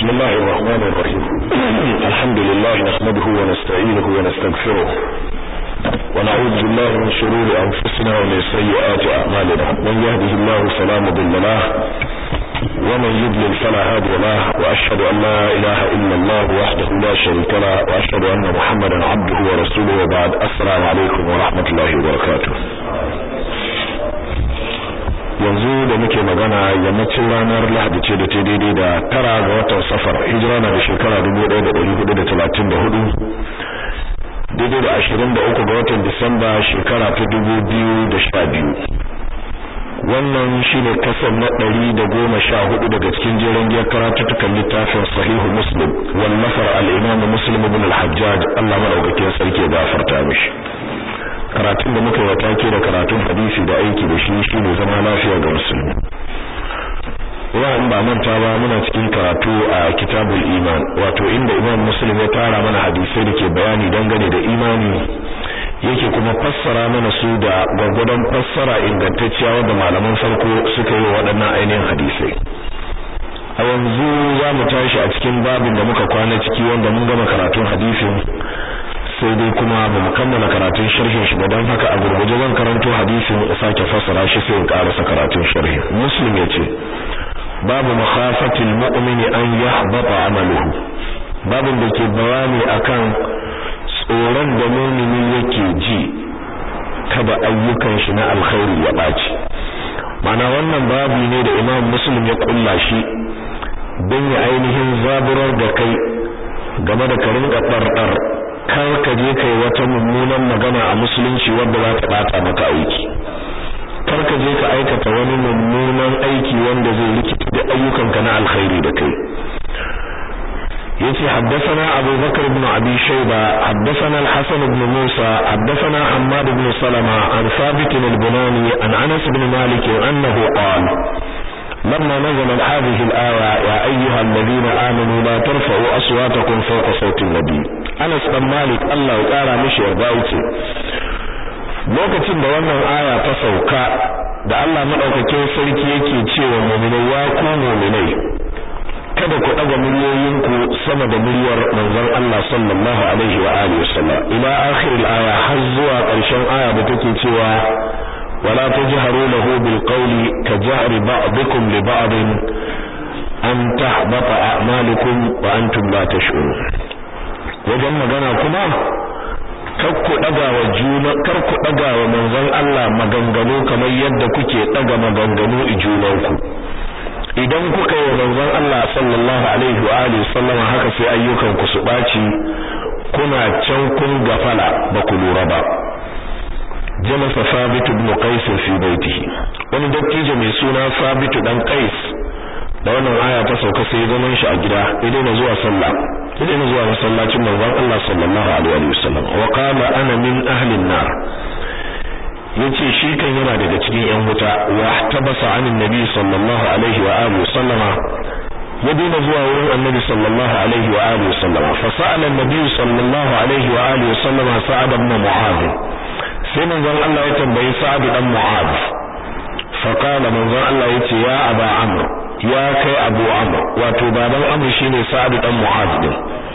بسم الله الرحمن الرحيم الحمد لله نحمده ونستعينه ونستغفره ونعوذ بالله من شرور أنفسنا ومن سيئات أعمالنا من يهده الله فلا مضل له ومن يضلل فلا هادي له وأشهد أن لا إله إلا الله وحده لا شريك له وأشهد أن محمدا عبده ورسوله وبعد السلام عليكم ورحمة الله وبركاته yanzu da muke magana yammacin ranar lahadi ce da ta daidai da tara ga watan safar hijira na da shekara 1434 daidai da 23 ga watan disamba shekara ta 2012 wannan shine kasar na 114 daga cikin jerin giyar karatuttukan littafin sahihu muslim wallafar al-imam muslim ibn al-hajjaj Allah madaukakin sarki ya gafarta mishi karatun da muka yi take da karatun hadisi da aiki da shi shine zama lafiya ga musulmi wa in ba manta ba muna cikin karatu a kitabul iman wato inda imam muslim ya tara mana hadisai da ke bayani dangane da imani yake kuma fassara mana su da gwagwadon fassara ingantacciya wanda malaman farko suka yi waɗannan ainihin hadisai a yanzu za mu tashi a cikin babin da muka kwana ciki wanda mun gama karatun hadisin sai dai kuma ba mu kammala karatun sharhin shi ba don haka a gurguje zan karanto hadisin ya sake fassara shi sai in karasa karatun sharhi muslim yace babu makhafatil mu'mini an yahbata amaluhu babin da ke bayani akan tsoron da mu'mini yake ji kada ayyukan shi na alkhairi ya baci mana wannan babu ne da imam muslim ya kulla shi don ya ainihin zaburar da kai game da ka rinka ɗarɗar kar ka je kai wata mummunan magana a musulunci wanda za ta bata maka aiki kar ka je ka aikata wani mummunan aiki wanda zai rikita da ayyukanka na alkhairi da kai yace haddathana Abu Bakar ibn Abi Shayba haddathana Al-Hasan ibn Musa haddathana Hammad ibn Salama an Thabit al-Bunani an Anas ibn Malik annahu qala لما نزل هذه الآية يا أيها الذين آمنوا لا ترفعوا أصواتكم فوق صوت النبي Anas dan Malik Allah ya kara mishi yarda yace lokacin da wannan aya ta sauka da Allah madaukakin sarki yake cewa mu'minai ya ku mu'minai kada ku daga muryoyinku sama da muryar manzon Allah sallallahu alaihi wa alihi wasallam ila akhir al-aya har zuwa ƙarshen aya da take cewa wala tajharu lahu bil qawli kajahri ba'dikum li ba'd an tahbata a'malukum wa antum la tash'urun wajen magana kuma kar ku daga wa juna kar ku daga wa manzon Allah maganganu kamar yadda kuke daga maganganu i junanku idan kuka yi manzon Allah sallallahu alaihi wa alihi sallama haka sai ayyukan ku su baci kuna can kun gafala ba ku lura ba jalasa Sabit ibn Qais fi baitihi wani dattijo mai suna Sabit dan Qais da wannan aya ta sauka sai zaman shi a gida ya daina zuwa sallah ya daina zuwa masallacin manzon Allah sallallahu alaihi wasallam wa qala ana min ahli an-nar yace shi kan yana daga cikin yan wuta wa tabasa anin nabi sallallahu alaihi wa alihi wasallama ya daina zuwa wurin annabi sallallahu alaihi wa alihi wasallama fa sa'ala an-nabi sallallahu alaihi wa alihi wasallama sa'ad ibn mu'adh sai manzon Allah ya tambayi sa'ad dan mu'adh fa qala manzon Allah yace ya aba amr ya kai abu amr wato baban amr shine sa'ad dan mu'az din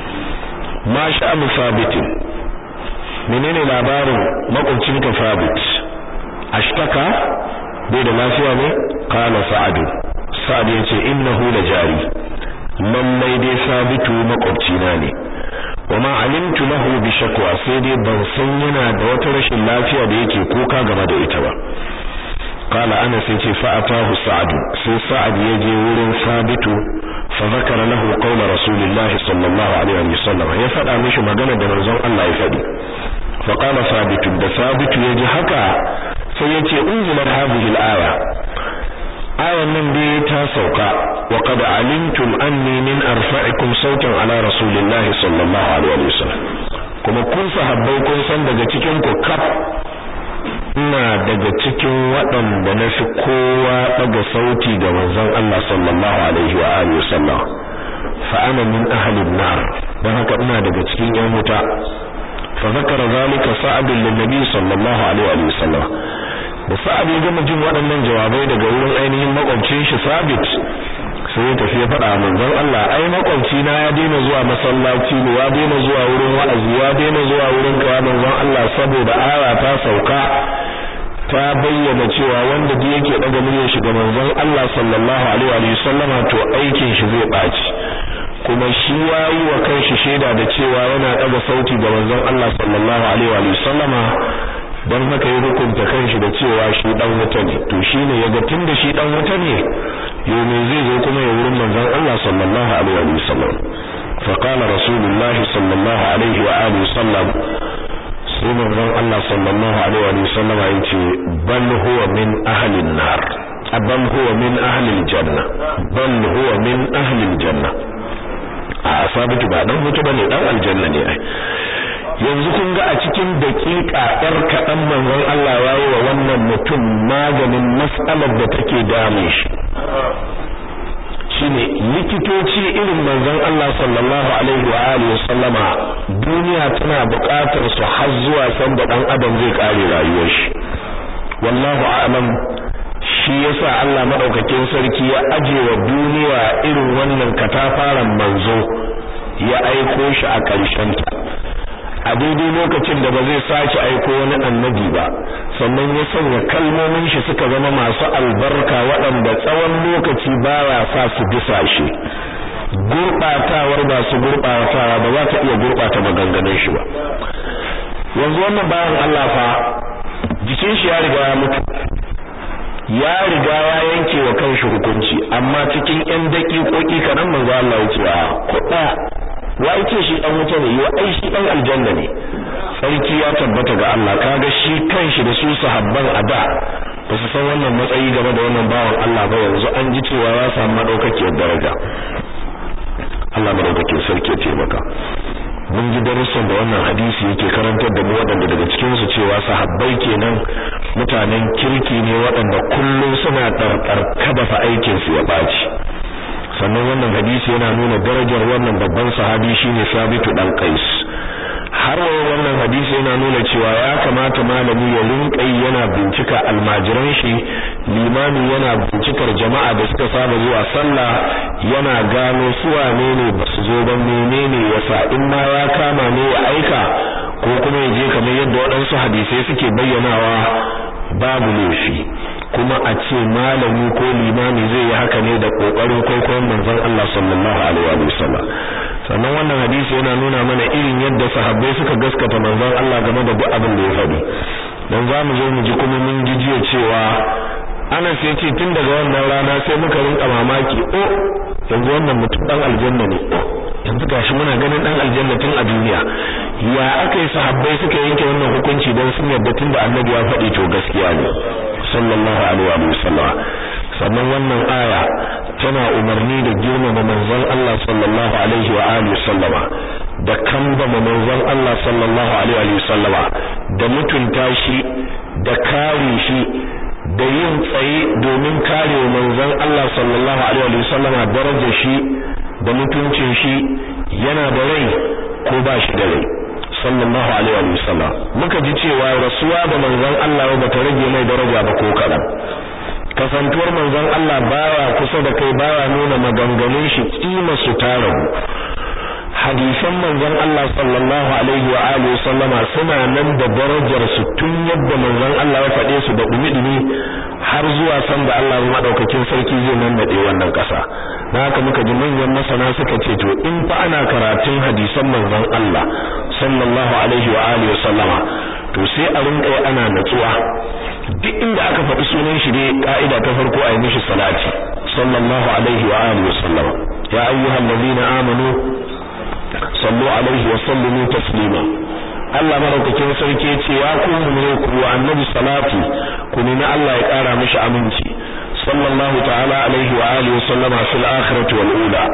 ma sha'anu sabit menene labarin makwabcinka sabit ashtaka bai da lafiya ne qala sa'ad sa'ad yace innahu la jari lallai dai sabitu makwabcina ne wama alimtu lahu bi shakwa sai dai ban san yana da wata rashin lafiya da yake kuka game da ita ba قال أنس يتي فأتاه سعد سي سعد يجي ورن ثابت فذكر له قول رسول الله صلى الله عليه وسلم يفدى مش مغنى da manzon Allah ya fadi فقال ثابت da ثابت yaji haka sai yace unzilat hadhihi al-aya ayan nan dai ta sauka wa qad alimtum anni min arfa'ikum sautan ala rasulillahi sallallahu alaihi wasallam kuma kun sahabbai kun san daga cikin ku kaf ina daga cikin waɗanda na fi kowa ɗaga sauti ga manzon Allah sallallahu alaihi wa alihi wasallam fa ana min ahli an-nar dan haka ina daga cikin yan wuta fa zakara zalika sa'ad lin nabi sallallahu alaihi wa sallam da sa'ad ya gama jin waɗannan jawabai daga wurin ainihin makwabcin shi sabit sai ya tafi ya faɗa manzon Allah ai makwabci na ya daina zuwa masallaci ne ya daina zuwa wurin wa'azi ya daina zuwa wurin kawa manzon Allah saboda aya ta sauka ta bayyana cewa wanda da yake daga muryar shi ga manzon Allah sallallahu alaihi wa sallama to aikin shi zai baci kuma shi yayi wa kanshi shaida da cewa yana daga sauti ga manzon Allah sallallahu alaihi wa sallama dan haka ya hukunta kanshi da cewa shi dan wuta ne to shine yaga tunda shi dan wuta ne yo me zai zo kuma ya wurin manzon Allah sallallahu alaihi wa sallam fa qala rasulullah sallallahu alaihi wa alihi sallam sai manzon Allah sallallahu alaihi wa sallam yace bal huwa min ahli an-nar bal huwa min ahli al-janna bal huwa min ahli al-janna a sabitu ba dan wuta bane dan aljanna ne ai yanzu kun ga a cikin daƙiƙa ɗar kaɗan manzon Allah ya yi wa wannan mutum maganin mas'alar da take damun shi shine likitoci irin manzon Allah sallallahu alaihi wa alihi sallama duniya tana buƙatar su har zuwa san da dan adam zai kare rayuwar shi wallahu a'lam shi yasa Allah madaukakin sarki ya aje wa duniya irin wannan katafaren manzo ya aiko shi a ƙarshen ta a daidai lokacin da ba zai sake aiko wani annabi ba sannan ya sanya kalmomin shi suka zama masu albarka waɗanda tsawon lokaci baya sa su bisa shi gurɓatawar ba su gurɓatawa ba za ta iya gurɓata maganganun shi ba yanzu wannan bayan Allah fa jikin shi ya riga ya mutu ya riga ya yanke wa kanshi hukunci amma cikin ƴan daƙiƙoƙi kanan manzo Allah ya ce a kuɗa wa yake shi dan wuta ne yo ai shi dan aljanna ne sarki ya tabbata ga Allah kaga shi kanshi da su sahabban ada ba su san wannan matsayi game da wannan bawan Allah ba yanzu an ji cewa ya samu madaukakiyar daraja Allah madaukakin sarki ya taimaka mun ji darussan da wannan hadisi yake karantar da mu waɗanda daga cikin su cewa sahabbai kenan mutanen kirki ne waɗanda kullum suna ɗarɗar kada fa aikin su ya ɓaci sannan wannan hadisi yana nuna darajar wannan babban sahabi shine Sabitu dan Qais har wannan hadisi yana nuna cewa ya kamata malami ya rinka yana bincika almajiran shi limami yana bincikar jama'a da suka saba zuwa sallah yana gano su wane ne basu zo ba menene yasa in ma ya kama ne ya aika ko kuma ya je kamar yadda waɗansu hadisai suke bayyanawa babu laifi kuma a ce malami ko limami zai yi haka ne da kokarin kwaikwayon manzon Allah sallallahu alaihi wa sallam sannan wannan hadisi yana nuna mana irin yadda sahabbai suka gaskata manzon Allah game da duk abin da ya faɗi dan zamu zo mu ji kuma mun ji jiya cewa Anas ya ce tun daga wannan rana sai muka rinka mamaki oh yanzu wannan mutum dan aljanna ne yanzu gashi muna ganin dan aljanna tun a duniya ya aka yi sahabbai suka yanke wannan hukunci don sun yarda tun da annabi ya faɗi to gaskiya ne sallallahu alaihi wa sallam sannan wannan aya tana umarni da girmama manzon Allah sallallahu alaihi wa alihi sallama da kambama manzon Allah sallallahu alaihi wa sallama da mutunta shi da kare shi da yin tsaye domin kare manzon Allah sallallahu alaihi wa sallama darajar shi da mutuncin shi yana da rai ko ba shi da rai sallallahu alaihi wa sallam muka ji cewa rasuwa da manzon Allah ba ta rage mai daraja ba ko kadan kasantuwar manzon Allah baya kusa da kai baya nuna maganganun shi kima su ta rabu hadisan manzon Allah sallallahu alaihi wa alihi sallama suna nan da darajar su tun yadda manzon Allah ya faɗe su da dumi har zuwa san da Allah madaukakin sarki zai nan da wannan ƙasa dan haka muka ji manyan masana suka ce to in fa ana karatun hadisan manzon Allah sallallahu alaihi wa alihi sallama to sai a rinka ana natsuwa duk inda aka faɗi sunan shi ne ka'ida ta farko a yi mishi salati sallallahu alaihi wa alihi sallama ya ayyuhal ladina amanu sallu alaihi wa sallimu taslima Allah madaukakin sarki ya ce ya ku mu ku annabi salati ku nemi Allah ya kara mishi aminci sallallahu ta'ala alaihi wa alihi sallama fil akhirati wal ula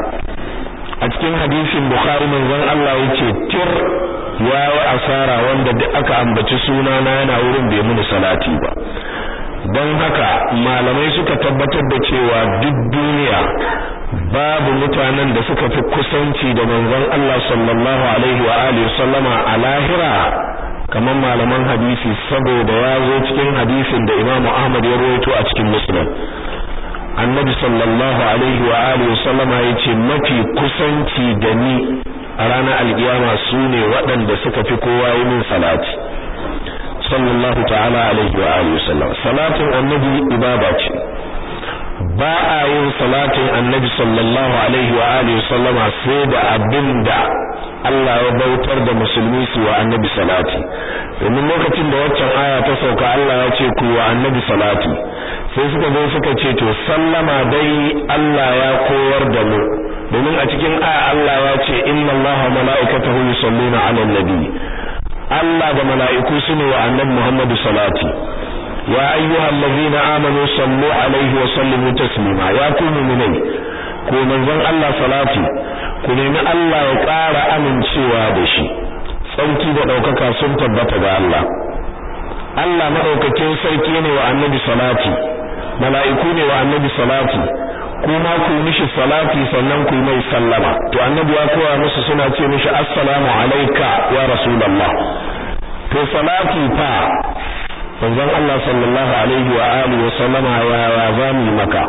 a cikin hadisin bukhari manzon Allah yace tir ya wa asara wanda duk aka ambaci suna na yana wurin bai muni salati ba don haka malamai suka tabbatar da cewa duk duniya babu mutanen da suka fi kusanci da manzon Allah sallallahu alaihi wa alihi sallama a lahira kamar malaman hadisi saboda ya zo cikin hadisin da Imam Ahmad ya rawaito a cikin Muslim annabi sallallahu alaihi wa alihi wasallama yace mafi kusanci da ni a ranar alkiyama sune waɗanda suka fi kowa yi min salati sallallahu ta'ala alaihi wa alihi wasallam salatin annabi ibada ce ba a yin salatin annabi sallallahu alaihi wa alihi wasallama sai da abinda Allah ya bautar da musulmi su wa annabi salati domin lokacin da waccan aya ta sauka Allah ya ce ku wa annabi salati sai suka zo suka ce to sallama dai Allah ya koyar da mu domin a cikin aya Allah ya ce inna Allaha wa mala'ikatahu yusalluna 'alan nabi Allah da mala'iku sune wa annabi Muhammad salati ya ayyuhallazina amanu sallu alaihi wa sallimu taslima ya ku mu'minai ko manzon Allah salati ku nemi Allah ya ƙara amincewa da shi tsauki da ɗaukaka sun tabbata ga Allah Allah madaukakin sarki ne wa annabi salati mala'iku ne wa annabi salati kuma ku mishi salati sannan ku mai sallama to annabi ya koya musu suna ce mishi assalamu alayka ya rasulullah to salati fa manzon Allah sallallahu alaihi wa alihi wa sallama ya ya zamu maka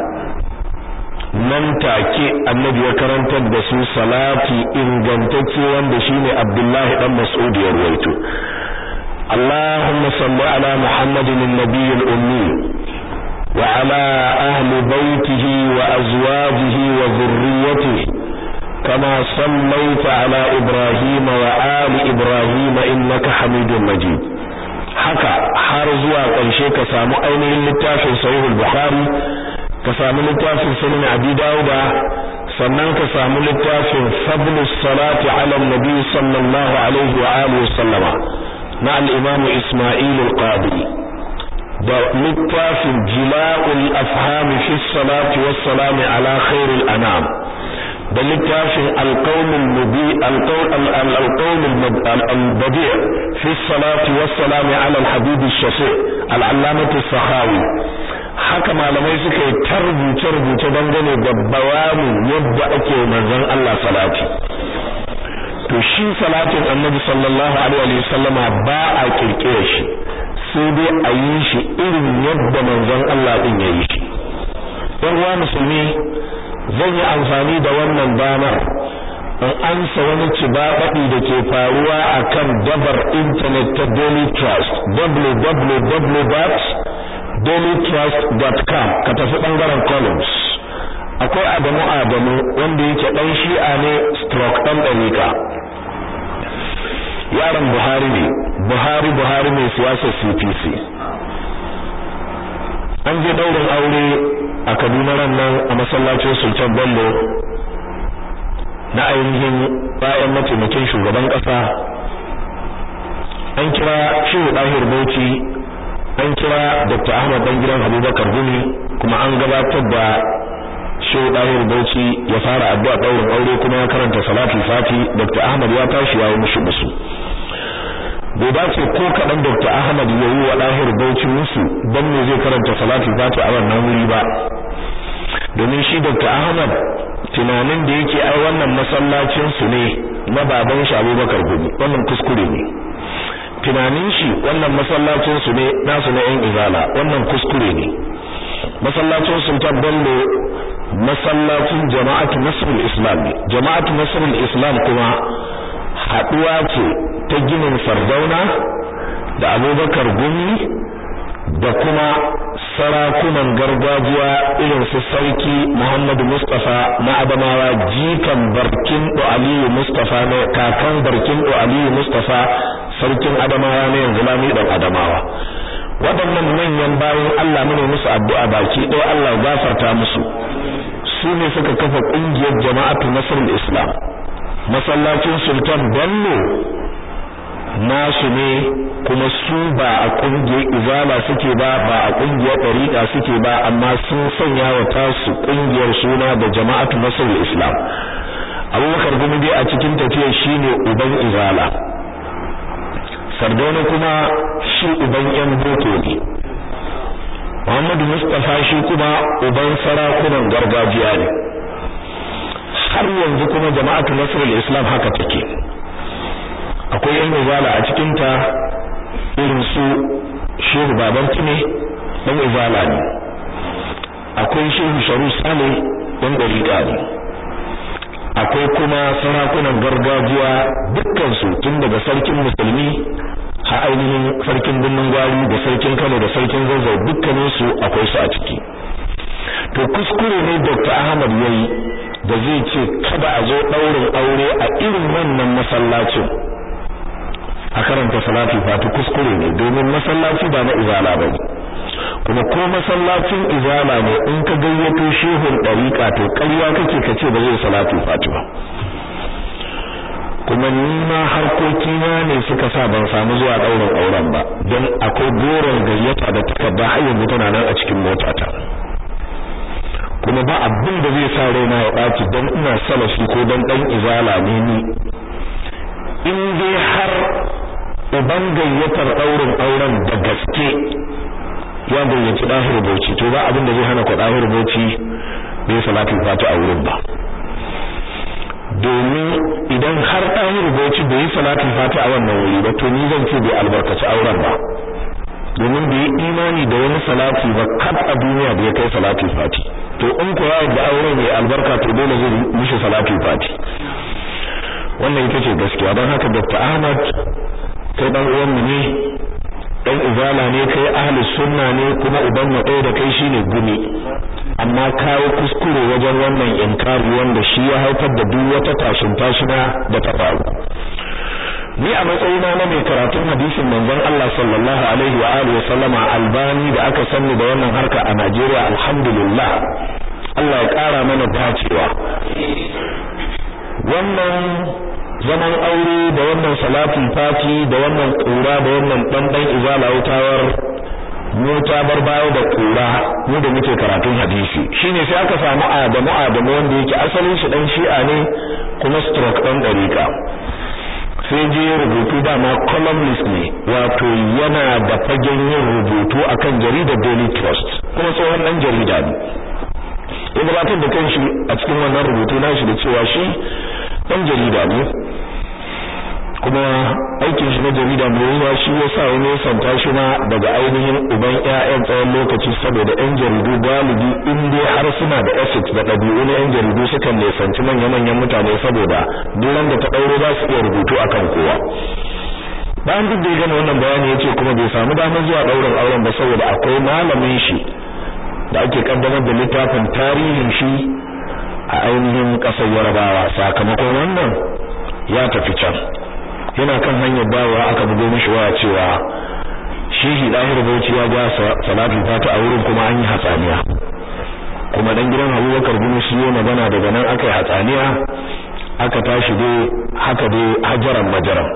nan take annabi ya karantar da su salati ingantacce wanda shine Abdullahi dan Mas'ud ya ruwaito اللهم صل على محمد النبي الأمي وعلى أهل بيته وأزواجه وذريته كما صليت على إبراهيم وآل إبراهيم إنك حميد مجيد haka har zuwa ƙarshe ka samu ainihin littafin sahihul bukhari ka samu littafin sunan abi dauda sannan ka samu littafin fadlus salati ala nabi sallallahu alaihi wa alihi sallama na al-imam isma'il al-qadi da littafin jila'ul afham fi salati was salam ala khairil anam da littafin al-qawl al-mubi al-qawl al-qawl al-badi' fi salati was salam ala al-habib al-shafi' al-allamah as-sakhawi haka malamai suka yi tarbuce rubuce dangane da bayanin yadda ake manzon Allah salati to shi salatin annabi sallallahu alaihi wa sallama ba a kirkire shi sai dai a yi shi irin yadda manzon Allah din ya yi shi dan uwa musulmi zan yi amfani da wannan damar in ansa wani cibabaɗi da ke faruwa akan dabar internet ta Daily Trust www.dailytrust.com ka tafi bangaren columns akwai Adamu Adamu wanda yake dan shi'a ne stroke dan dalika yaron Buhari ne Buhari Buhari mai siyasar CPC an je daurin aure a Kaduna ran nan a masallacin Sultan Bello na ainihin bayan mataimakin shugaban kasa an kira Shehu Dahir Bauchi an kira Dr. Ahmad dan gidan Abubakar Gumi kuma an gabatar da Shehu Dahir Bauchi ya fara addu'a daurin aure kuma ya karanta salatul fati Dr. Ahmad ya tashi ya yi mushi musu bai dace ko kaɗan Dr. Ahmad ya yi wa Dahir Bauchi musu don me zai karanta salatul fati a wannan wuri ba domin shi Dr. Ahmad tunanin da yake ai wannan masallacin su ne na baban shi Abubakar Gumi wannan kuskure ne tunanin shi wannan masallacin su ne nasu na yan izala wannan kuskure ne masallacin Sultan Bello masallacin Jama'atu Nasrul Islam ne Jama'atu Nasrul Islam kuma haduwa ce ta ginin Sardauna da Abubakar Gumi da kuma sarakunan gargajiya irin su sarki Muhammadu Mustafa na Adamawa jikan Barkin Aliyu Mustafa na kakan Barkin Aliyu Mustafa sarkin Adamawa ne yanzu lami dan Adamawa waɗannan manyan bayan Allah mune musu addu'a baki ɗaya Allah ya gafarta musu su ne suka kafa ƙungiyar jama'atu nasrul islam masallacin sultan bello nasu ne kuma su ba a ƙungiyar izala suke ba ba a ƙungiyar ɗariƙa suke ba amma sun sanya wa tasu ƙungiyar suna da jama'atu nasrul islam abubakar gumi dai a cikin tafiyar shine uban izala sardauna kuma shi uban yan boko ne Muhammadu Mustafa shi kuma uban sarakunan gargajiya ne har yanzu kuma jama'atu nasrul islam haka take akwai yan izala a cikin ta irin su shehu baban tune dan izala ne akwai shehu sharu sale ɗan ɗariƙa ne akwai kuma sarakunan gargajiya dukkansu tun daga sarkin musulmi ha ainihin sarkin birnin gwari da sarkin kano da sarkin zazzau dukkaninsu akwai su a ciki to kuskure ne dr ahmad yayi da zai ce kada a zo ɗaurin aure a irin wannan masallacin a karanta salatu fati kuskure ne domin masallaci ba na izala ba kuma ko masallacin izala ne in ka gayyato shehun ɗariƙa to ƙarya kake ka ce ba zai salatu fati ba kuma ni ma harkokina ne suka sa ban samu zuwa ɗaurin auren ba don akwai goron gayyata da takarda har yanzu tana nan a cikin motata kuma ba abin da zai sa raina ya ɓaci don ina salafi ko don ɗan izala ne ni in dai har uban gayyatar ɗaurin auren da gaske ya gayyaci ɗahir bauchi to ba abin da zai hana ku ɗahir bauchi bai salatul fati a wurin ba domin idan har ɗahir bauchi bai yi salatul fati a wannan wuri ba to ni zan ce bai albarkaci auren ba domin bai yi imani da wani salati ba kaf a duniya da ya kai salatul fati to in ko ya da auren ya albarka to dole zai mishi salatul fati wannan ita ce gaskiya don haka Dr. Ahmad kai dan uwan mu ne dan izala ne kai ahli sunna ne kuma uban mu ɗaya da kai shine gumi amma kawo kuskure wajen wannan inkari wanda shi ya haifar da duk wata tashin tashina da ta faru ni a matsayina na mai karatun hadisin manzon Allah sallallahu alaihi wa alihi wa sallama albani da aka sanni da wannan harka a Najeriya alhamdulillah Allah ya kara mana dacewa wannan zaman aure da wannan salatin fati da wannan kura da wannan dandan izala wutawar mu ta bar bayo da kura mu da muke karatun hadisi shine sai aka samu Adamu Adamu wanda yake asalin shi dan Shi'a ne kuma stroke dan dariƙa sai je rubutu dama columnist ne wato yana da fagen yin rubutu akan jaridar Daily Trust kuma tsohon dan jarida ne ya gabatar da kanshi a cikin wannan rubutu nashi da cewa shi dan jarida ne kuma aikin shi na jarida mai yiwuwa shi ya sa wani santa shi ma daga ainihin uban ƴaƴan tsawon lokaci saboda ƴan jaridu galibi in dai har suna da ethics da ɗabi'u na ƴan jaridu sukan nisanci manya-manyan mutane saboda duk wanda ta ɗauro za su iya rubutu akan kowa bayan duk da ya gama wannan bayani ya ce kuma bai samu damar zuwa ɗaurin auren ba saboda akwai malamin shi da ake kaddamar da littafin tarihin shi a ainihin ƙasar yarabawa sakamakon wannan ya tafi can yana kan hanyar dawowa aka bugo mishi waya cewa shehi dahir bauchi ya ga salatu fata a wurin kuma an yi hatsaniya kuma dan gidan Abubakar bin shi ya magana daga nan aka yi hatsaniya aka tashi dai haka dai hajaran majaran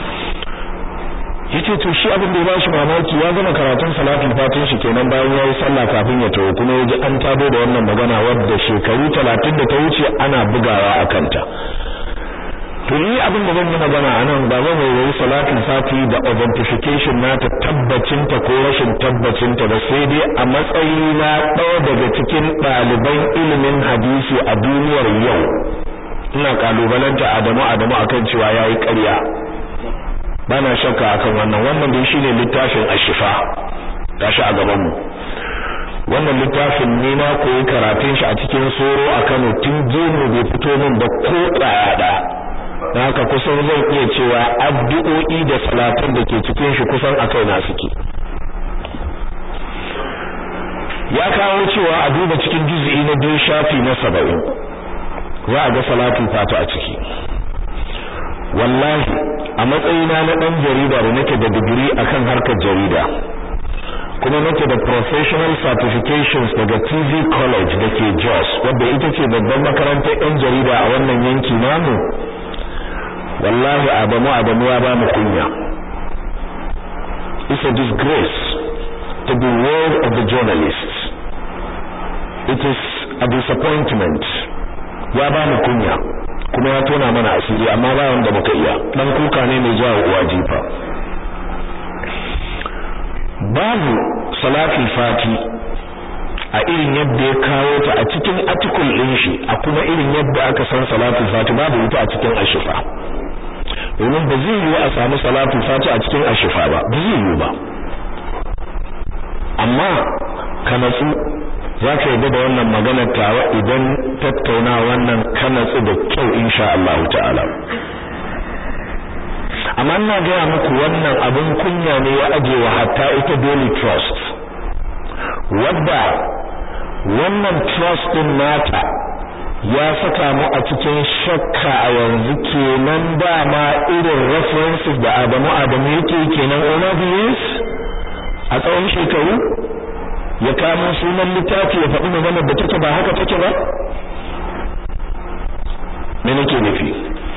yace to shi abin da ya bashi mamaki ya gama karatun salatul fatin shi kenan bayan yayi sallah kafin ya tawo kuma yaji an tado da wannan magana wadda shekaru 30 da ta wuce ana bugawa a kanta to ni abin da zan yi magana anan ba zan yi salatul fati da authentication nata tabbacin ta ko rashin tabbacin ta ba sai dai a matsayi na ɗaya daga cikin ɗaliban ilimin hadisi a duniyar yau ina kalubalanta Adamu Adamu akan cewa yayi ƙarya bana shakka akan wannan wannan dai shine littafin ashifa gashi a gaban mu wannan littafin ne na koyi karatun shi a cikin soro a Kano tun jemu bai fito min ba ko tsaya da dan haka kusan zan iya cewa addu'o'i da salatan da ke cikin shi kusan akai na suke ya kawo cewa a duba cikin juz'i na biyu shafi na 70 za a ga salatul fata a ciki wallahi a matsayina na dan jarida da nake da digiri akan harkar jarida kuma nake da professional certifications daga TV College da ke Jos wadda ita ce babban makarantar yan jarida a wannan yanki namu wallahi Adamu Adamu ya ba mu kunya it's a disgrace to the world of the journalists it is a disappointment ya ba mu kunya kuma ya tona mana asiri amma ba wanda muka iya dan kuka ne mai jawo uwa jifa babu salatul fati a irin yadda ya kawo ta a cikin article din shi a kuma irin yadda aka san salatul fati babu ita a cikin ashifa domin ba zai yiwu a samu salatul fati a cikin ashifa ba ba zai yiwu ba amma ka natsu za ka yi da wannan maganar tawa idan tattauna wannan kanatsu da kyau insha Allah ta'ala amma ina gaya muku wannan abin kunya ne ya aje wa hatta ita Daily Trust wadda wannan trust din nata ya saka mu a cikin shakka a yanzu kenan dama irin references da Adamu Adamu yake kenan over the years a tsawon shekaru ya kamo sunan littafi ya faɗi maganar da take ba haka take ba me nake nufi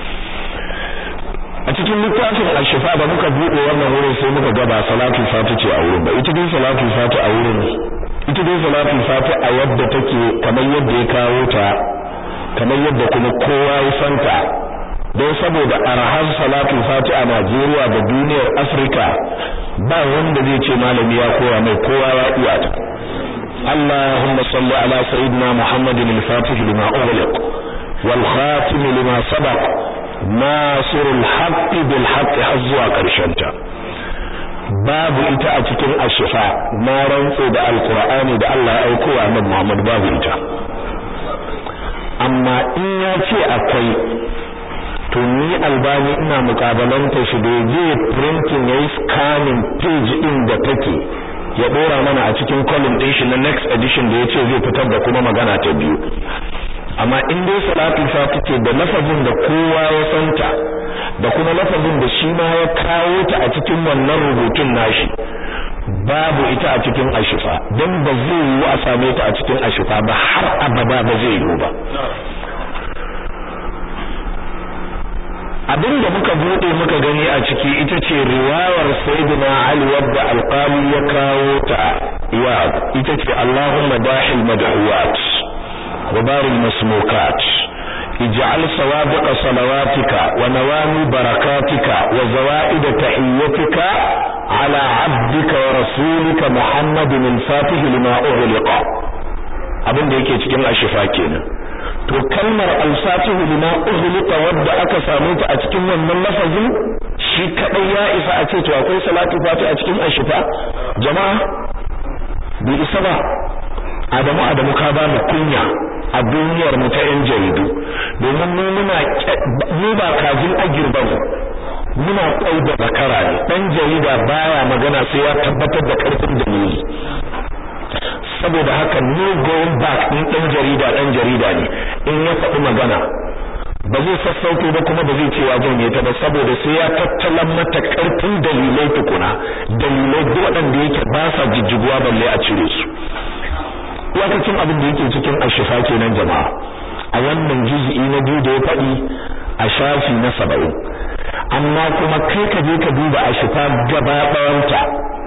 a cikin littafin al-shifa da muka buɗe wannan wurin sai muka ga ba salatu fatu ce a wurin ba ita dai salatu fatu a wurin ita dai salatu fatu a yadda take kamar yadda ya kawo ta kamar yadda kuma kowa ya santa don saboda arhar salatu fatu a Najeriya da duniyar Afirka ba wanda zai ce malami ya koya mai kowa ya iya ta Allahumma salli ala sayyidina Muhammadin al-Fatih lima ughliq wal khatim lima sabaq nasirul haqq bil haqq har zuwa karshen ta babu ita a cikin ashifa na rantse da alqur'ani da Allah ya aiko wa annabi Muhammad babu ita amma in ya ce akwai to ni albani ina mukabalanta shi da je printing yayi scanning page din da take ya dora mana a cikin column din shi na next edition da yace zai fitar da kuma magana ta biyu amma in dai salatu fati ce da lafazin da kowa ya santa da kuma lafazin da shi ma ya kawo ta a cikin wannan rubutun nashi babu ita a cikin ashifa don ba zai yiwu a same ta a cikin ashifa ba har abada ba zai yiwu ba abin da muka bude muka gani a ciki ita ce riwayar sayyidina ali wadda alqali ya kawo ta ya ita ce allahumma dahil madhuwat wa baril masmukat ij'al sawabiq salawatika wa nawami barakatika wa zawaid tahiyyatika ala 'abdika wa rasulika muhammadin al-fatih lima ughliqa abin da yake cikin ashifa kenan to kalmar al-fatihu lima ughliqa wadda aka samu ta a cikin wannan lafazin shi kadai ya isa a ce to akwai salatu fati a cikin ashifa jama'a bi isa ba adamu adamu ka ba mu kunya a duniyar mu ta yan jaridu domin mu muna mu ba kajin agirba mu muna kwai da zakara ne dan jarida baya magana sai ya tabbatar da karfin dalili saboda haka no going back din dan jarida dan jarida ne in ya faɗi magana ba zai sassauto ba kuma ba zai ce ya janye ta ba saboda sai ya tattalan mata karfin dalilai tukuna dalilai duk waɗanda yake ba sa jijjiguwa balle a cire su iyakacin abin da yake cikin ashifa kenan jama'a a wannan juz'i na biyu da ya faɗi a shafi na saba'in amma kuma kai ka je ka duba ashifa gaba ɗayanta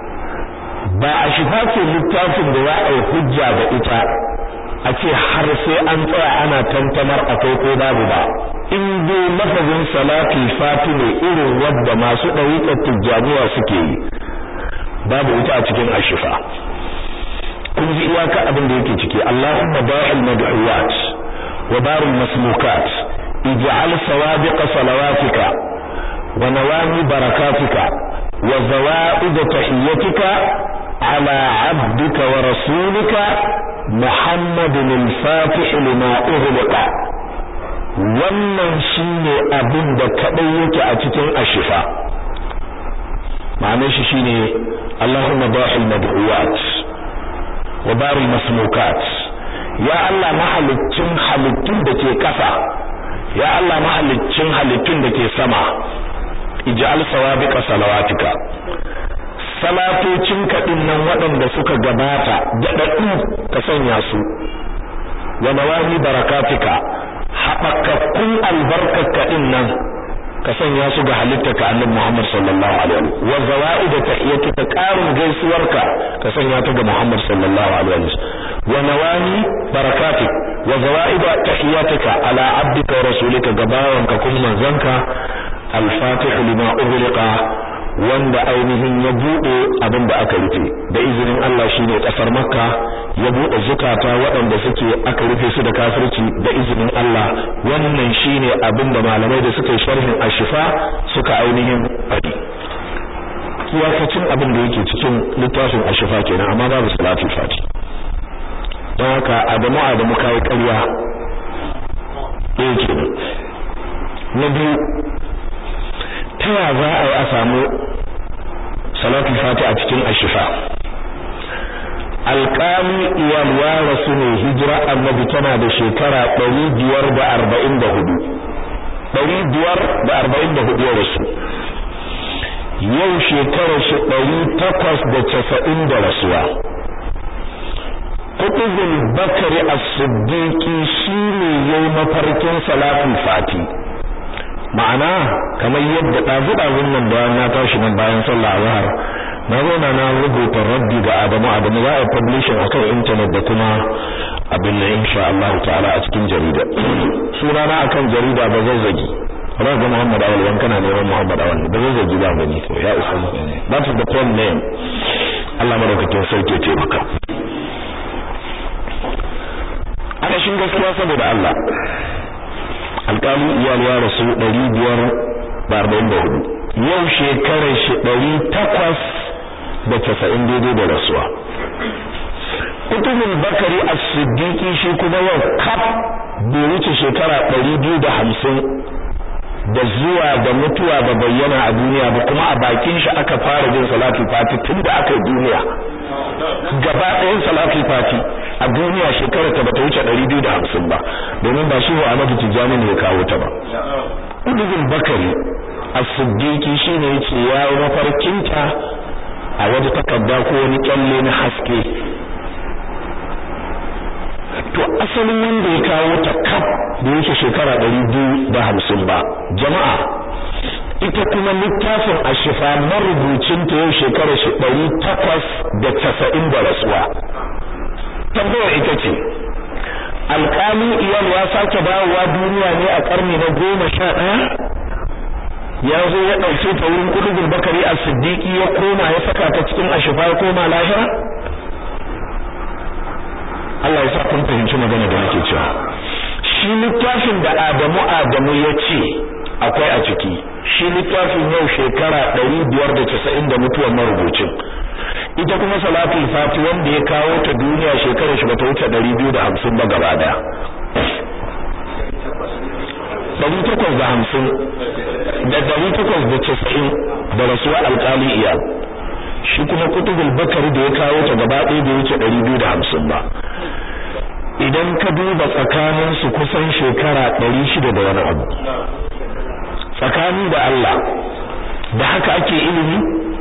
ba a shifa ce littafin da za a yi hujja da ita a ce har sai an tsaya ana tantamar akwai ko babu ba in dai lafazin salati fati ne irin wadda masu ɗariƙar tijjaniya suke yi babu ita a cikin ashifa kun ji iyaka abin da yake ciki Allahumma da'il mad'uwat wa barul masmukat ij'al sawabiqa salawatika wa nawami barakatika wa zawaid tahiyyatika على عبدك ورسولك محمد الفاتح لما أغلق wannan shine abin da kadai yake a cikin ashifa ma'anar shi shine Allahumma da'il mad'uwat wa baril masmukat ya Allah mahaliccin halittun da ke kasa ya Allah mahaliccin halittun da ke sama ij'al sawabiqa salawatika salatocin kaɗin nan waɗanda suka gabata daɗaɗɗu ka sanya su wa nawami barakatika haɓakakkun albarkar kaɗin nan ka sanya su ga halittarka annabi Muhammad sallallahu alaihi wa wa zawaida tahiyatika ƙarin gaisuwarka ka sanya ta ga Muhammad sallallahu alaihi wa nawami barakatik wa zawaida tahiyatika ala abdika wa rasulika gabawanka kun manzanka al-fatih lima ughliqa wanda ainihin ya bude abin da aka rufe da izinin Allah shine kasar Makka ya bude zukata waɗanda suke aka rufe su da kafirci da izinin Allah wannan shine abin da malamai da suka yi sharhin ashifa suka ainihin fadi iyakacin abin da yake cikin littafin ashifa kenan amma babu salatul fati don haka adamu adamu kai ƙarya ɗaya kenan na biyu ta ya za a yi a samu salatul fati a cikin ashifa alƙali iyal ya rasu ne hijira annabi tana da shekara ɗari biyar da arba'in da hudu ɗari biyar da arba'in da hudu ya rasu yau shekarar shi ɗari takwas da casa'in da rasuwa kutubul bakari as-siddiqi shine yayi mafarkin salatul fati ma'ana kamar yadda ɗazu-ɗazun nan da na tashi nan bayan sallah azhar na zauna na rubuta raddi ga Adamu Adamu za a publishing akan internet da kuma abin nan insha Allah ta'ala a cikin jarida sunana akan jarida ba zazzagi raga Muhammad Awal wan kana neman Muhammad Awal ba zazzagi ba gani to ya isa that is the pen name Allah madaukakin sarki ce maka ana shin gaskiya saboda Allah alƙali iyal ya rasu 544 yau shekarar shi 800 da casa'in daidai da rasuwa kutubul bakari as-siddiqi shi kuma yau kaf bai wuce shekara ɗari biyu da hamsin da zuwa da mutuwa da bayyana a duniya ba kuma a bakin shi aka fara jin salatul fati tun da aka yi duniya gaba ɗayan salatul fati a duniya shekara ta bata wuce ɗari biyu da hamsin ba domin ba shi wa Ahmadu Tijjani ne ya kawo ta ba kutubul bakari as-siddiqi shine yace ya yi mafarkinta a wata takarda ko wani kyalle na haske to asalin wanda ya kawo ta kaf da yake shekara ɗari biyu da hamsin ba jama'a ita kuma littafin ashifa marubucin ta yau shekara shi ɗari takwas da casa'in da rasuwa tambayar ita ce alƙali iyal ya sake dawowa duniya ne a ƙarni na goma sha ɗaya ya zo ya ɗauke ta wurin kudubul bakari a siddiqi ya koma ya saka ta cikin ashifa ya koma lahira Allah ya sa kun fahimci magana da nake cewa shi littafin da Adamu Adamu ya ce akwai a ciki shi littafin yau shekara 590 da mutuwar marubucin ita kuma salatul fati wanda ya kawo ta duniya shekarar shi bata wuce 250 ba gaba daya 850 da 890 da rasuwa alkali iyal shi kuma kutubul bakari da ya kawo ta gaba ɗaya da wuce 250 ba idan ka duba tsakanin su kusan shekara 600 da wani abu tsakani da Allah da haka ake ilimi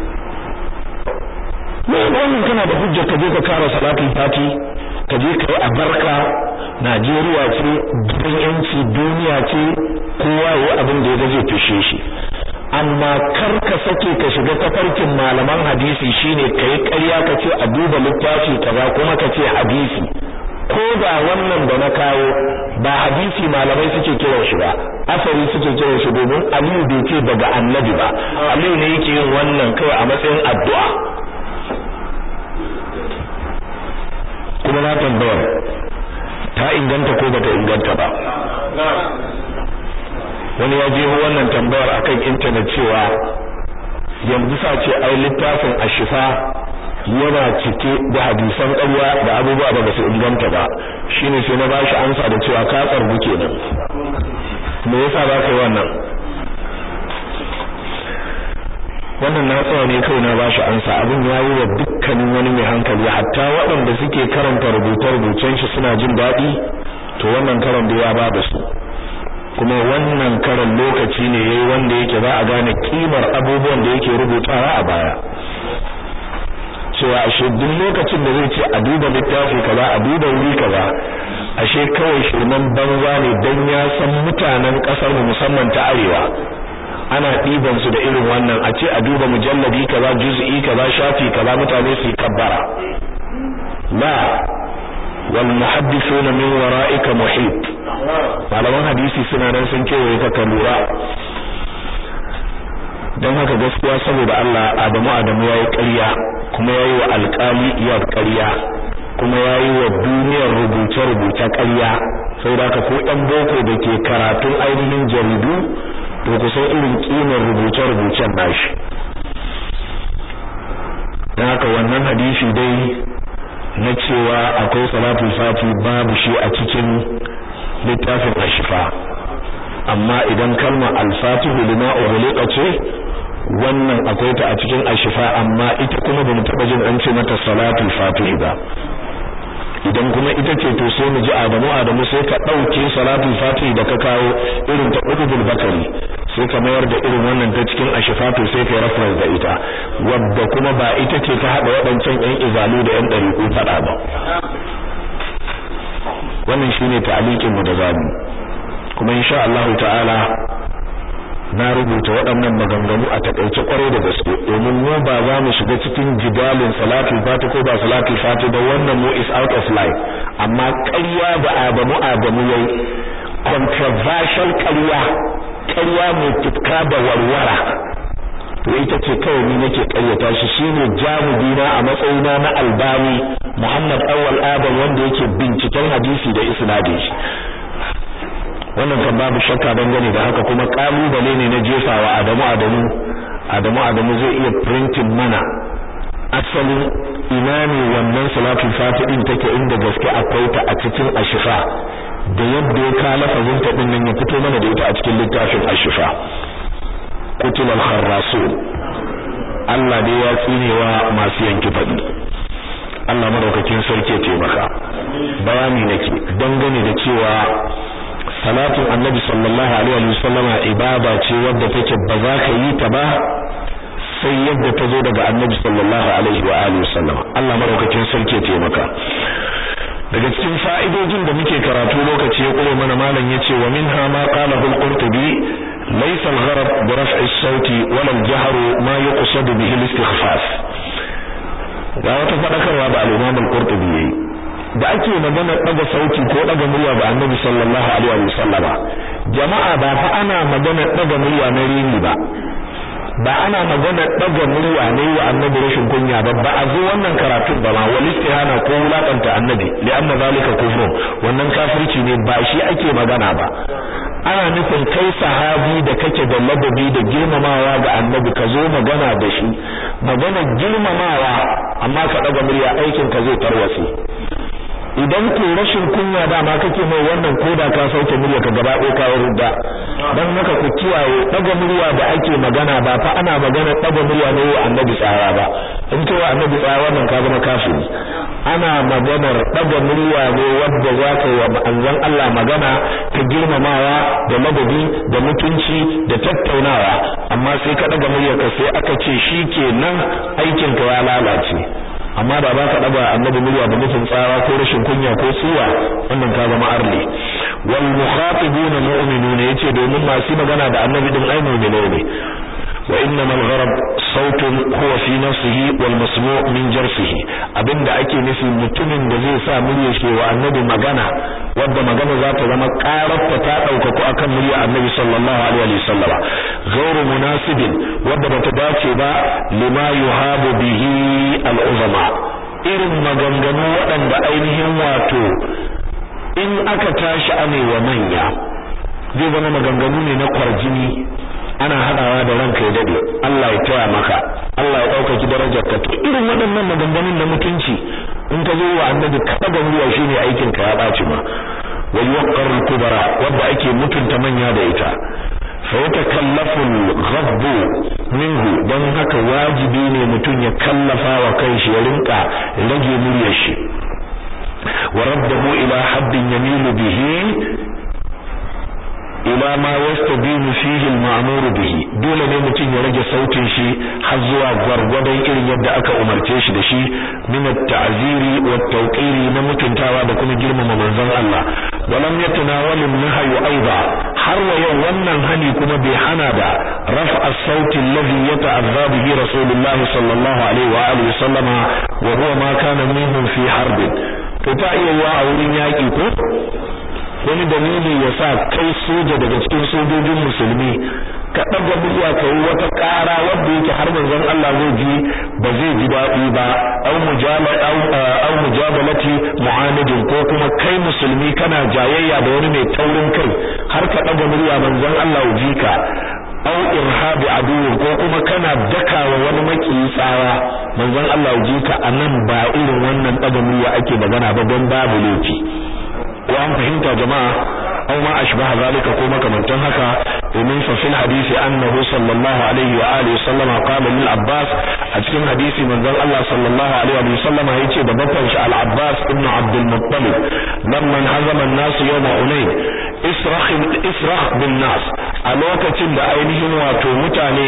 ne wannan kana da hujja ka je ka kara salatul fati ka je ka yi abarka Najeriya ce gidan yanci duniya ce kowa yayi abin da ya zai fishe shi amma kar ka sake ka shiga tafarkin malaman hadisi shine kai ƙarya ka ce a duba littafi kaza kuma ka ce hadisi ko da wannan da na kawo ba hadisi malamai suke kiran shi ba asali suke kiran shi domin Aliyu bai ce daga annabi ba Aliyu ne yake yin wannan kawai a matsayin addu'a kuma na tambayar ta inganta ko bata inganta ba wani ya je wannan tambayar akan intanet cewa yanzu sa ce ai littafin ashifa yana cike da hadisan ƙarya da abubuwa da basu inganta ba shine sai na bashi ansa da cewa ka tsargu kenan me yasa ba kai wannan wannan na tsaya ne kai na bashi ansa abin ya yi wa dukkanin wani mai hankali hatta waɗanda suke karanta rubuce-rubucen shi suna jin daɗi to wannan karan da ya ba da su kuma wannan karan lokaci ne yayi wanda yake za a gane kimar abubuwan da yake rubutawa a baya cewa ashe duk lokacin da zai ce a duba littafi kaza a duba wuri kaza ashe kawai shirman banza ne dan ya san mutanen kasar mu musamman ta arewa ana ɗiban su da irin wannan a ce a duba mujalladi kaza juz'i kaza shafi kaza mutane su yi kabbara la wal muhaddithuna min wara'ika muhit malaman hadisi suna nan sun kewaye ka ka lura don haka gaskiya saboda Allah Adamu Adamu yayi ƙarya kuma yayi wa alƙali iya ƙarya kuma yayi wa duniyar rubuce-rubuce ƙarya saboda haka ko ɗan boko da ke karatun ainihin jaridu to ku san irin kimar rubuce-rubucen nashi don haka wannan hadisi dai na cewa akwai salatul fati babu shi a cikin littafin ashifa amma idan kalmar al-fatihu lima ughliqa ce wannan akwai ta a cikin ashifa amma ita kuma bamu taba jin an ce mata salatul fatihi ba idan kuma ita ce to sai mu ji Adamu Adamu sai ka dauke salatul fatihi da ka kawo irin ta Qutbul Bakari sai ka mayar da irin wannan ta cikin ashifa to sai kai reference da ita wadda kuma ba ita ce ta hada waɗancan ƴan izalu da ƴan dariku fada ba wannan shine ta'liqin mu da zamu kuma insha Allah ta'ala na rubuta waɗannan maganganu a takaice kwarai da gaske domin mu ba za mu shiga cikin jidalin salatul fati ko ba salatul fati da wannan mu is out of line amma ƙarya da Adamu Adamu yayi controversial ƙarya ƙarya mai tutka da warwara to ita ce kawai ni nake ƙaryata shi shine jamubina a matsayina na albani Muhammad Awwal Adam wanda yake binciken hadisi da isnadin shi wannan kan babu shakka dangane da haka kuma kalubale ne na jefawa Adamu Adamu Adamu Adamu zai iya printing mana asalin ina ne wannan salatul fati din take inda gaske akwai ta a cikin ashifa da yadda ya ka lafazin ta din nan ya fito mana da ita a cikin littafin ashifa kutul al-kharrasun Allah dai ya tsinewa masu yanki fadi Allah madaukakin sarki ya taimaka bayani nake dangane da cewa salatin annabi sallallahu alaihi wa sallama ibada ce wadda take ba za ka yi ta ba sai yadda ta zo daga annabi sallallahu alaihi wa alihi wasallam Allah madaukakin sarki ya taimaka daga cikin fa'idojin da muke karatu lokaci ya kure mana malam yace wa minha ma qala al-qurtubi laysa al-gharab bi raf'i as-sauti wala al-jahr ma yuqsad bihi al-istikhfaf ga wata fadakarwa da al-imam al-qurtubi yayi da ake magana daga sauti ko daga murya ga annabi sallallahu alaihi wasallama jama'a ba fa ana magana daga murya na rini ba ba ana magana daga murya ne wa annabi rashin kunya ba ba a zo wannan karatun ba ma wal istihana ko wulakanta annabi li'anna zalika kufrun wannan kafirci ne ba shi ake magana ba ana nufin kai sahabi da kake da ladabi da girmamawa ga annabi ka zo magana da shi magana girmamawa amma ka daga murya aikin ka zai tarwatse idan ko rashin kunya dama kake mai wannan koda ka sauke murya ka gaba ɗaya kawo rudda dan haka ku kiyaye daga murya da ake magana ba fa ana magana daga murya ne wa annabi tsara ba in kai wa annabi tsara wannan ka zama kafiri ana maganar daga murya ne wanda za ka yi wa manzon Allah magana ta girmamawa da ladabi da mutunci da tattaunawa amma sai ka daga murya ka sai aka ce shikenan aikin ka ya lalace amma da ba ka daga annabi murya da nufin tsawa ko rashin kunya ko tsiwa wannan ka zama arli wal mukhatibuna mu'minuna yace domin masu magana da annabi din ai mu'mine ne wa innamal gharab sautun huwa fi nafsihi wal masmu' min jarsihi abinda ake nufi mutumin da zai sa murya shi wa annabi magana wanda magana za ta zama kararta ta daukaku akan murya annabi sallallahu alaihi wa sallama ghairu munasibin wanda bata dace ba lima yuhabu bihi al uzama irin maganganu waɗanda ainihin wato in aka tashi anewa manya zai zama maganganu ne na kwarjini ana hadawa da ranka ya dade Allah ya taya maka Allah ya dauka darajar ka to irin waɗannan maganganun na mutunci in ka zo wa annabi ka daga ruwa shine aikin ka ya baci ma wal waqar al kubara wanda ake mutunta manya da ita fa yatakallafu al ghabb minhu dan haka wajibi ne mutum ya kallafa wa kanshi ya rinka rage muryar shi wa raddahu ila haddin yamilu bihi ila ma yastabinu fihi al-ma'mur bihi dole ne mutum ya rage sautin shi har zuwa gwargwadon irin yadda aka umarce shi da shi min at-ta'ziri wa at-tawqiri na mutuntawa da kuma girmama manzon Allah walam yatanawal an-nahyu aiba har wa yau wannan hani kuma bai hana da raf'a as-sauti alladhi yata'azza bihi rasulullah sallallahu alaihi wa alihi sallama wa huwa ma kana minhum fi harbin to ta iya wa a wurin yaki ko wani dalili ya sa kai soja daga cikin sojojin musulmi ka ɗaga murya ka yi wata ƙara wadda yake har manzon Allah zai ji ba zai ji daɗi ba au mujala au mujabalati mu'anidin ko kuma kai musulmi kana jayayya da wani mai taurin kai har ka ɗaga murya manzon Allah ji ka au irhabi aduwwin ko kuma kana dakawa wani makiyi tsawa manzon Allah ji ka anan ba irin wannan daga murya ake magana ba don babu laifi ko an fahimta jama'a aw ma ashbaha zalika ko makamantan haka domin fa fil hadisi annahu sallallahu alaihi wa alihi sallama qala lil abbas a cikin hadisi manzon Allah sallallahu alaihi wa sallama yace da babban shi al abbas ibn abd al muttalib lamman hazama an-nas yawm hunain israh israh bin nas a lokacin da ainihin wato mutane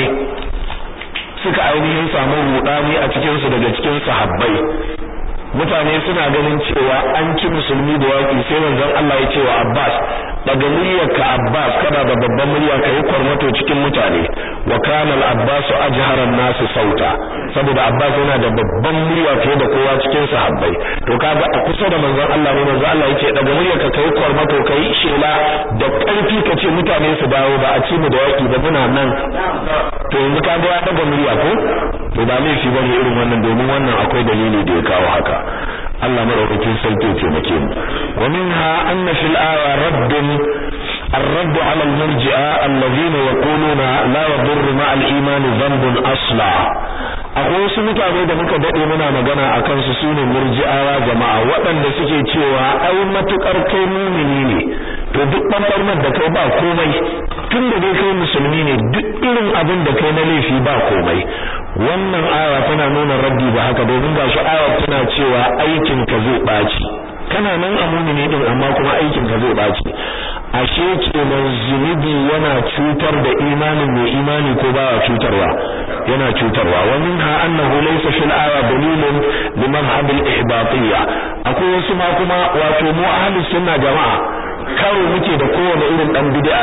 suka ainihin samu rudani a cikin su daga cikin sahabbai mutane suna ganin cewa an ci musulmi da yaki sai manzon Allah ya ce wa Abbas daga muryarka Abbas kana da babban murya kai kwarmato cikin mutane wa kana al-Abbas ajharan nas sauta saboda Abbas yana da babban murya fiye da kowa cikin sahabbai to kaga a kusa da manzon Allah ne manzon Allah yake daga muryarka kai kwarmato kai shela da karfi kace mutane su dawo ba a ci mu da yaki ba muna nan to yanzu kaga ya daga murya ko to ba laifi bane irin wannan domin wannan akwai dalili da ya kawo haka Allah madaukakin sarki ya taimake mu wa minha anna fil aya raddun الرد على المرجئة الذين يقولون لا يضر مع الإيمان ذنب أصلا akwai wasu mutane da muka dade muna magana akan su sune murji'awa jama'a waɗanda suke cewa ai matukar kai mumini ne to duk bambarmar da kai ba komai tun da dai kai musulmi ne duk irin abin da kai na laifi ba komai wannan aya tana nuna raddi ba haka domin gashi aya tana cewa aikin ka zai baci kana nan a mumini din amma kuma aikin ka zai baci ashe kenan zunubi yana cutar da imanin mai imani ko baya cutarwa yana cutarwa wa minha annahu laysa fil aya dalilun li madhhab al ihbatiyya akwai wasu ma kuma wato mu ahli sunna jama'a karo muke da kowane irin dan bid'a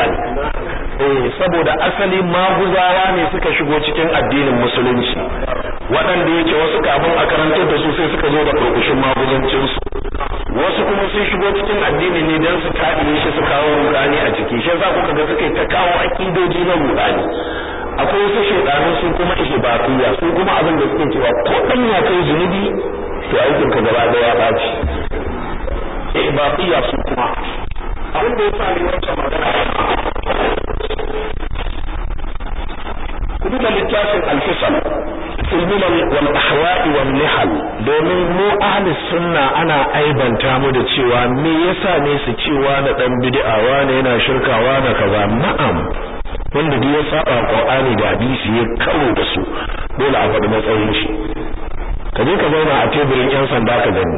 eh saboda asali maguzawa ne suka shigo cikin addinin musulunci waɗanda yake wasu kafin a karantar da su sai suka zo da kurkushin maguzancin su wasu kuma sun shigo cikin addini ne dan su kaɗe shi su kawo rudani a ciki shi yasa kuka ga suka ta kawo akidoji na rudani akwai wasu shedanu su kuma ihbatiya su kuma abin da suke cewa ko dan ya kai zunubi to aikin ka gaba daya ya baci ihbatiya su kuma abin da yasa ne wancan magana ku duba littafin al-fisal fil milal wal ahwa'i wal nihal domin mu ahli sunna ana aibanta mu da cewa me yasa ne su cewa na dan bid'a wane yana shirkawa na kaza na'am wanda duk ya saba Qur'ani da hadisi ya karo da su dole a faɗi matsayin shi ka je ka zauna a teburin yan sanda ka gani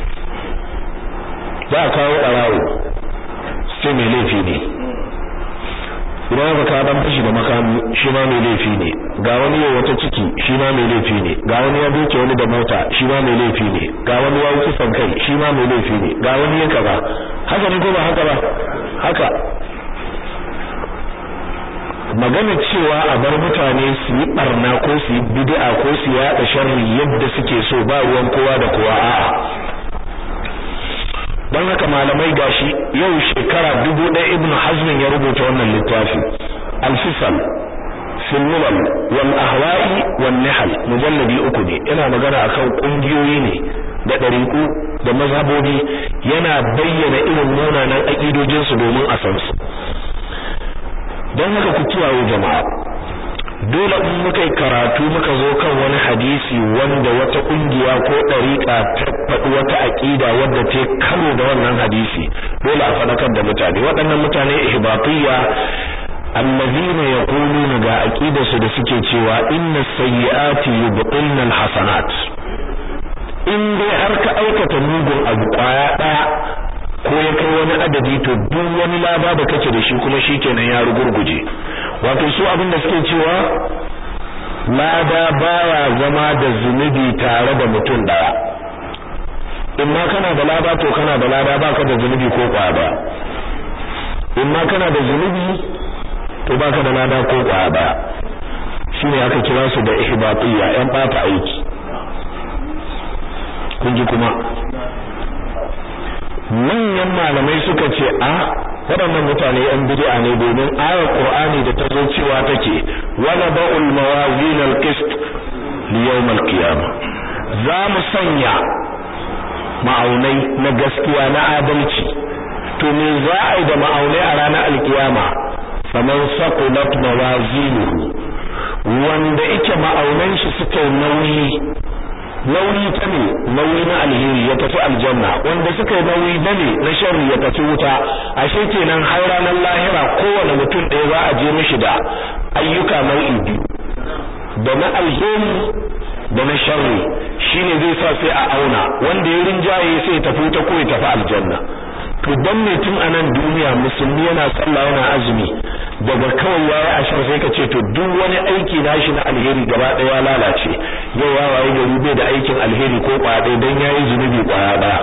za a kawo ɓarawo sai mai laifi ne idan aka kawo dan fashi da makami shi ma mai laifi ne ga wani yau wata ciki shi ma mai laifi ne ga wani ya doke wani da mota shi ma mai laifi ne ga wani ya yi kisan kai shi ma mai laifi ne ga wani ya kaza haka ne ko ba haka ba haka magana cewa a bar mutane su yi barna ko su yi bid'a ko su yaɗa sharri yadda suke so ba ruwan kowa da kowa a'a don haka malamai gashi yau shekara dubu ɗaya ibnu hazmin ya rubuta wannan littafi al-fisal fil milal wal ahwa'i wan nihal mujalladi uku ne yana magana akan kungiyoyi ne da ɗariƙu da mazhabobi yana bayyana irin munanan aƙidojinsu domin a san su don haka ku kiyaye jama'a dole in muka yi karatu muka zo kan wani hadisi wanda wata kungiya ko ɗariƙa ta faɗi wata aƙida wadda ta karo da wannan hadisi dole a faɗakar da mutane waɗannan mutane ihbatiyya allazina yaquluna ga aqidarsu da suke cewa inna sayyi'ati yubtilna alhasanat in dai har ka aikata mugun abu kwaya ɗaya ko ya kai wani adadi to duk wani laba da kake da shi kuma shikenan ya rugurguje wato su abin da suke cewa lada baya zama da zunubi tare da mutum daya in ma kana da lada to kana da lada baka da zunubi ko kwaya ba in ma kana da zunubi to baka da lada ko kwaya ba shine aka kira su da ihbatiyya yan bata aiki kun ji kuma manyan malamai suka ce a waɗannan mutane yan bid'a ne domin ayar Qur'ani da ta zo cewa take wala ba'ul mawazin al-qist li yawm al-qiyamah za mu sanya ma'aunai na gaskiya na adalci to me za a yi da ma'aunai a ranar alkiyama faman saqulat mawazinuhu wanda yake ma'aunan shi suka nauyi nauyi ta ne nauyi na alheri ya tafi aljanna wanda suka yi nauyi na ne na sharri ya tafi wuta ashe kenan har ranar lahira kowane mutum ɗaya za a je mishi da ayyuka nau'i biyu da na alheri da na sharri shine zai sa sai a auna wanda ya rinjaye sai ya tafi wuta ko ya tafi aljanna to dan ne tun anan duniya musulmi yana sallah yana azumi daga kawai yayi ashar sai ka ce to duk wani aiki nashi na alheri gaba ɗaya ya lalace yau ya waye gari bai da aikin alheri ko kwaya ɗaya dan yayi zunubi kwaya ɗaya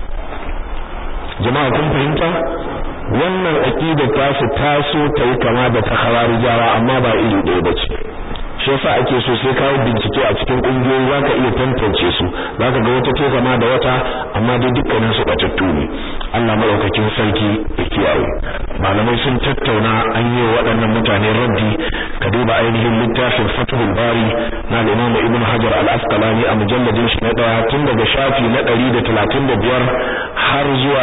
jama'a kun fahimta wannan aqidar ta su taso ta yi kama da ta hawarijawa amma ba iri ɗaya bace shi yasa ake so sai kawo bincike a cikin kungiyoyi zaka iya tantance su zaka ga wata ce kama da wata amma dai dukkanin su batattu ne Allah madaukakin sarki ya kiyaye malamai sun tattauna an yi waɗannan mutane raddi ka duba ainihin littafin Fathul Bari na Imam Ibn Hajar Al-Asqalani a mujalladin shi na daya tun daga shafi na 135 har zuwa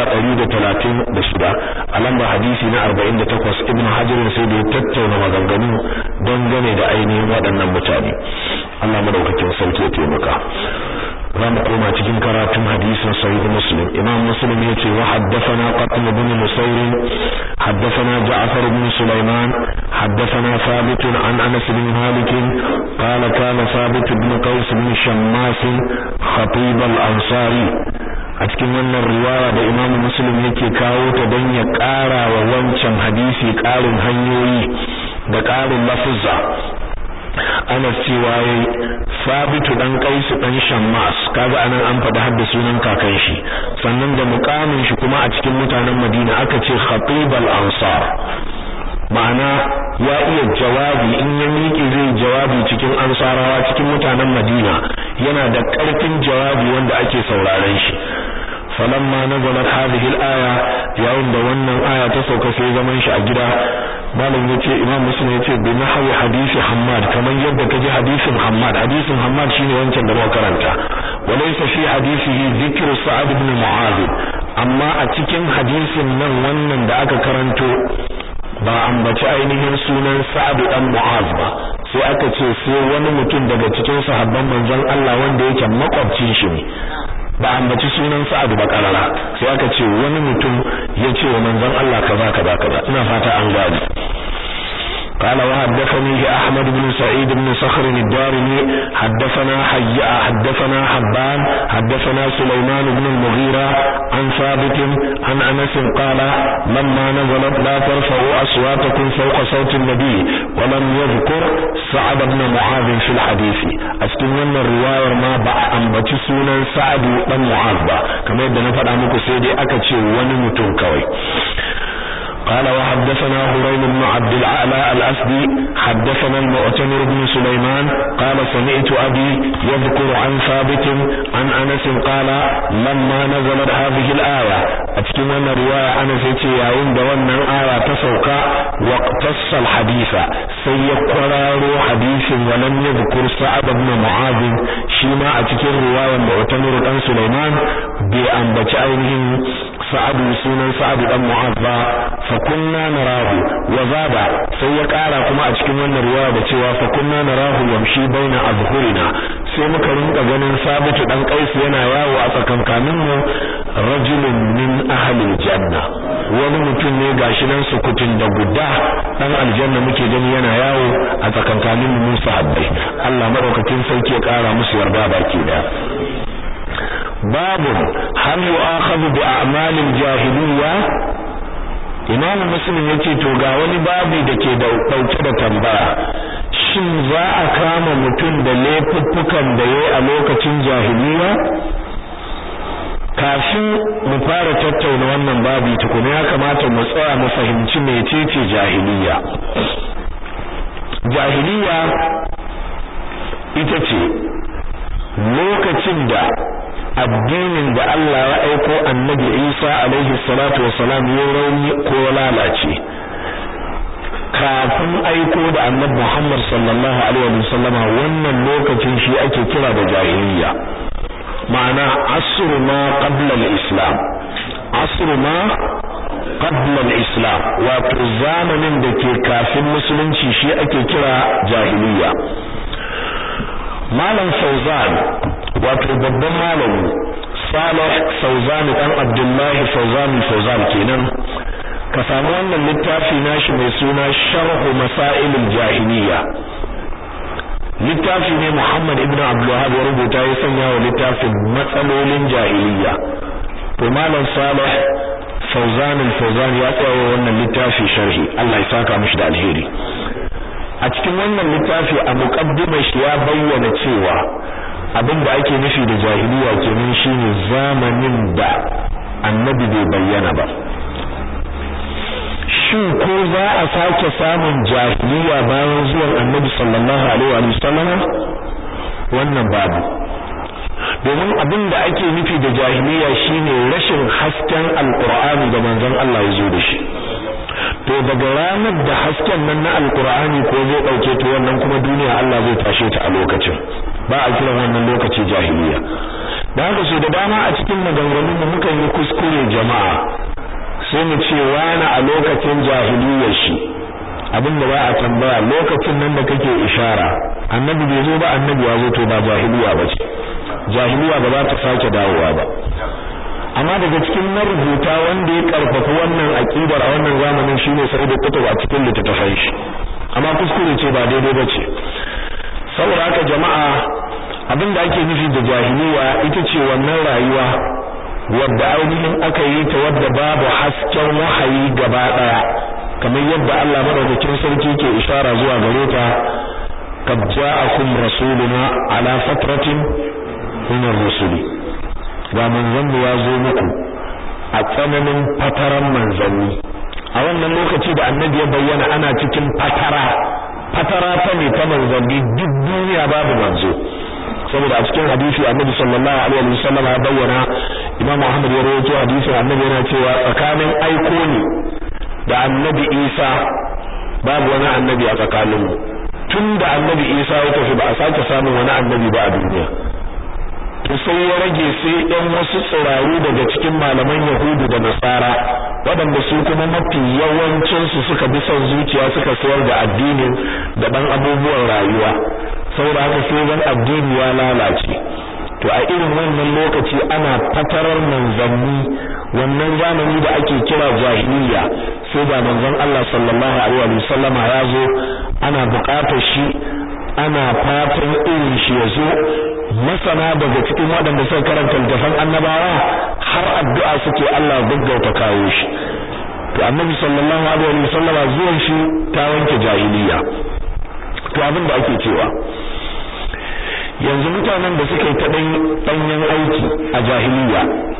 136 a lamba hadisi na 48 Ibn Hajar sai da ya tattauna maganganu dangane da ainihin waɗannan mutane Allah madaukakin sarki ya taimaka za mu koma cikin karatun hadisin sahih muslim imam muslim yace wa haddathana qatim ibn musayr haddathana ja'far ibn sulaiman haddathana thabit an anas bin malik qala kana thabit ibn qais ibn shammas khatib al-ansari a cikin wannan riwaya da imam muslim yake kawo ta don ya ƙara wa wancan hadisi ƙarin hanyoyi da ƙarin lafuzza ana cewa yayi sabitu dan kaisu dan shammas kaga anan an faɗi har da sunan kakan shi sannan da mukamin shi kuma a cikin mutanen Madina aka ce khatib al-ansar ma'ana ya iya jawabi in ya miƙe zai jawabi cikin ansarawa cikin mutanen Madina yana da ƙarfin jawabi wanda ake sauraren shi falamma nazalat hadhihi al-aya yayin da wannan aya ta sauka sai zaman shi a gida malam yace imam muslim yace bi nahwi hadisi hammad kaman yadda kaji hadisin hammad hadisin hammad shine wancan da muka karanta walaysa fi hadisihi dhikr sa'ad ibn mu'adh amma a cikin hadisin nan wannan da aka karanto ba ambaci ainihin sunan sa'ad dan mu'adh ba sai aka ce sai wani mutum daga cikin sahabban manzon Allah wanda yake makwabcin shi ne ba ambaci sunan Sa'ad ba karara sai aka ce wani mutum ya ce wa manzon Allah kaza kaza kaza ina fata an gane قال وحدثني أحمد بن سعيد بن صخر الدارمي حدثنا حي حدثنا حبان حدثنا سليمان بن المغيرة عن ثابت عن أنس قال لما نزلت لا ترفعوا أصواتكم فوق صوت النبي ولم يذكر سعد بن معاذ في الحديث أستمنى الرواية ما بقى أن بتسونا سعد بن معاذ كما يبدأ نفر أمكو سيدي أكتشي ونمتون كوي قال وحدثنا هريم بن عبد العالى الأسدي حدثنا المؤتمر بن سليمان قال سمعت أبي يذكر عن ثابت عن أنس قال لما نزلت هذه الآية أتكلم رواية أنس يا عند وأن الآية تسوق واقتص الحديث سيقرار حديث ولم يذكر سعد بن معاذ شيما أتكلم رواية المؤتمر بن سليمان بأن بتعينهم سعد سنن سعد بن معاذ fakunna narahu wa zaba sai ya kara kuma a cikin wannan riwaya da cewa fakunna narahu yamshi baina azhurina sai muka rinka ganin sabitu dan kais yana yawo a tsakankanin mu rajulun min ahli janna wani mutum ne gashi nan sukutun da guda dan aljanna muke gani yana yawo a tsakankanin mu sahabbai Allah madaukakin sauki ya kara musu yarda baki da babu hal yu'akhadhu bi a'malil jahiliyya Imam Muslim yace to ga wani babu da ke dauke da tambaya shin za a kama mutum da laifuffukan da yayi a lokacin jahiliya kafin mu fara tattauna wannan babu tukuna ya kamata mu tsaya mu fahimci mecece jahiliya jahiliya ita ce lokacin da addinin da Allah ya aiko annabi Isa alaihi salatu wassalam ya rauni ko lalace kafin aiko da annabi Muhammad sallallahu alaihi wasallama wannan lokacin shi ake kira da jahiliya ma'ana asru ma qabla al-islam asru ma qabla al-islam wato zamanin da ke kafin musulunci shi ake kira jahiliya malam Fauzan wato babban malami Salih Fauzan dan Abdullahi Fauzan Fauzan kenan ka samu wannan littafi nashi mai suna Sharh Masail al-Jahiliyya littafi ne Muhammad ibn Abdul Wahhab ya rubuta ya sanya wa littafin matsalolin jahiliyya to malam Salih Fauzan al-Fauzan ya tsaya wannan littafi sharhi Allah ya saka mishi da alheri a cikin wannan littafi a muqaddimar shi ya bayyana cewa abin da ake nufi da jahiliya kenan shine zamanin da annabi bai bayyana ba shin ko za a sake samun jahiliya bayan zuwan annabi sallallahu alaihi wa sallam wannan babu domin abin da ake nufi da jahiliya shine rashin hasken alqur'ani da manzon Allah ya zo da shi to daga ranar da hasken nan na alqur'ani ko zai dauke to wannan kuma duniya Allah zai tashe ta a lokacin ba a kiran wannan lokaci jahiliya da haka so da dama a cikin maganganun mu mukan yi kuskure jama'a sai mu ce wani a lokacin jahiliyar shi abin da ba a tambaya lokacin nan da kake ishara annabi bai zo ba annabi ya zo to ba jahiliya ba ce jahiliya ba za ta sake dawowa ba amma daga cikin marubuta wanda ya karfafa wannan aqidar a wannan zamanin shine Sa'id Qutb a cikin littattafan shi amma kuskure ce ba daidai bace saboda haka jama'a abin da ake nufi da jahiliya ita ce wannan rayuwa wadda ainihin aka yi ta wadda babu hasken wahayi gaba daya kamar yadda Allah madaukakin sarki ke ishara zuwa gare ta qad ja'akum rasuluna ala fatratin min ar-rusuli ga manzanni ya zo muku a tsananin fataran manzanni a wannan lokaci da annabi ya bayyana ana cikin fatara fatara ta ne ta manzanni duk duniya babu manzo saboda a cikin hadisi annabi sallallahu alaihi wasallam ya bayyana imam Muhammad ya rawaito hadisi annabi yana cewa tsakanin aiko ne da annabi Isa babu wani annabi a tsakaninmu tun da annabi Isa ya tafi ba a sake samun wani annabi ba a duniya to sai ya rage sai ɗan wasu tsiraru daga cikin malaman Yahudu da Nasara waɗanda su kuma mafi yawancinsu suka bi son zuciya suka sayar da addinin da ɗan abubuwan rayuwa saboda haka sai zan addini ya lalace to a irin wannan lokaci ana fatarar manzanni wannan zamani da ake kira jahiliya sai da manzon Allah sallallahu alaihi wa sallama ya zo ana buƙatar shi ana fatan irin shi ya zo masana daga cikin waɗanda suka karanta littafan annabawa har addu'a suke Allah gaggauta kawo shi to annabi sallallahu alaihi wa sallama zuwan shi ta wanke jahiliya to abin da ake cewa yanzu mutanen da suka yi ta ɗanyen aiki a jahiliya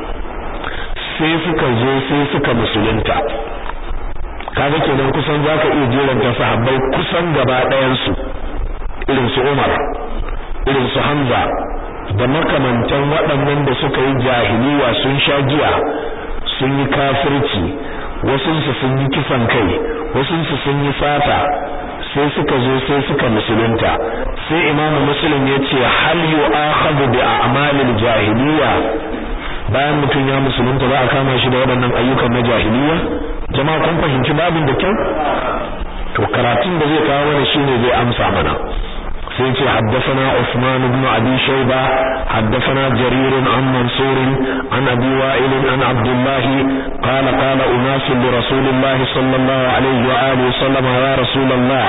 sai suka zo sai suka musulunta kaga kenan kusan zaka iya jeranta sahabbai kusan gaba ɗayan su irin su Umar irin su Hamza da makamantan waɗannan da suka yi jahiliya sun sha giya sun yi kafirci wasunsu sun yi kisan kai wasunsu sun yi sata sai suka zo sai suka musulunta sai imamu muslim ya ce hal yu'akhadhu bi a'malil jahiliya bayan mutum ya musulunta za a kama shi da waɗannan ayyukan na jahiliya jama'a kun fahimci babin da kyau to karatun da zai kawo mana shine zai amsa mana sai ce haddathana Usman ibn Abi Shayba haddathana Jarir an Mansur an Abi Wa'il an Abdullah qala qala unas li Rasulillah sallallahu alayhi wa alihi sallam ya Rasulullah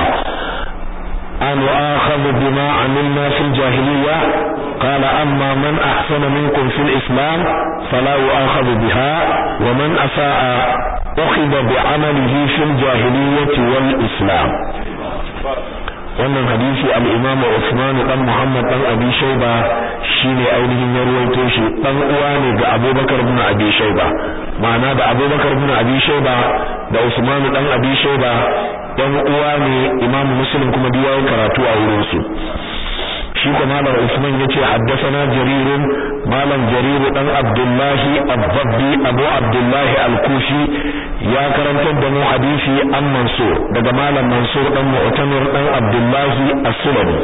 an akhadhu bima amilna fil jahiliyya قال أما من أحسن منكم في الإسلام فلا يؤاخذ بها ومن أساء أخذ بعمله في الجاهلية والإسلام wannan hadisi al-Imam Uthman dan Muhammad dan Abi Shayba shine ainihin ya ruwaito shi dan uwa ne ga Abubakar ibn Abi Shayba ma'ana da Abubakar ibn Abi Shayba da Uthman dan Abi Shayba dan uwa ne Imam Muslim kuma duk yayin karatu a wurin su shi ko malam Usman yace haddathana Jarir malam Jarir dan Abdullah Abdabbi Abu Abdullah Al-Kufi ya karantar da mu hadisi an Mansur daga malam Mansur dan Mu'tamir dan Abdullah As-Sulami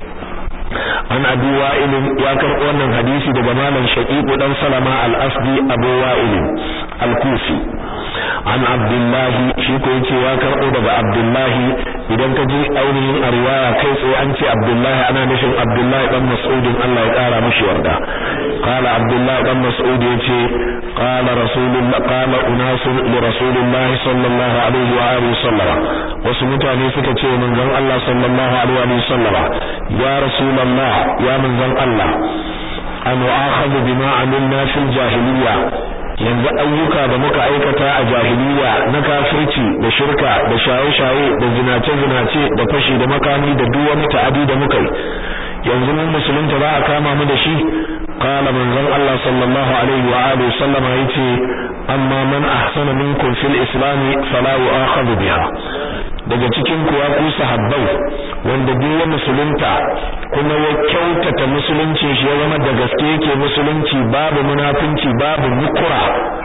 an Abi Wa'il ya karɓo wannan hadisi daga malam Shaqiq dan Salama Al-Asdi Abu Wa'il Al-Kufi an abdullahi shi ko yace ya karbo daga abdullahi idan ka ji ainihin a riwaya kai tsaye an ce abdullahi ana nufin abdullahi dan mas'udin Allah ya kara mishi yarda qala abdullahi dan mas'ud yace qala rasulullah qala unasun li rasulillah sallallahu alaihi wa alihi sallama wasu mutane suka ce manzon Allah sallallahu alaihi wa sallama ya rasulullah ya manzon Allah an wa'akhadhu bima amilna fil jahiliyya yanzu ayyuka da muka aikata a jahiliya na kafirci da shirka da shaye-shaye da zinace-zinace da fashi da makami da duk wani ta'adi da muka yi yanzu mun musulunta za a kama mu da shi qala manzon Allah sallallahu alaihi wa alihi sallama yace amma man ahsana minkum fil islam fala yu'akhadhu biha daga cikin ku ya ku sahabbai wanda duk ya musulunta kuma ya kyautata musulunci shi ya zama da gaske yake musulunci babu munafinci babu mukura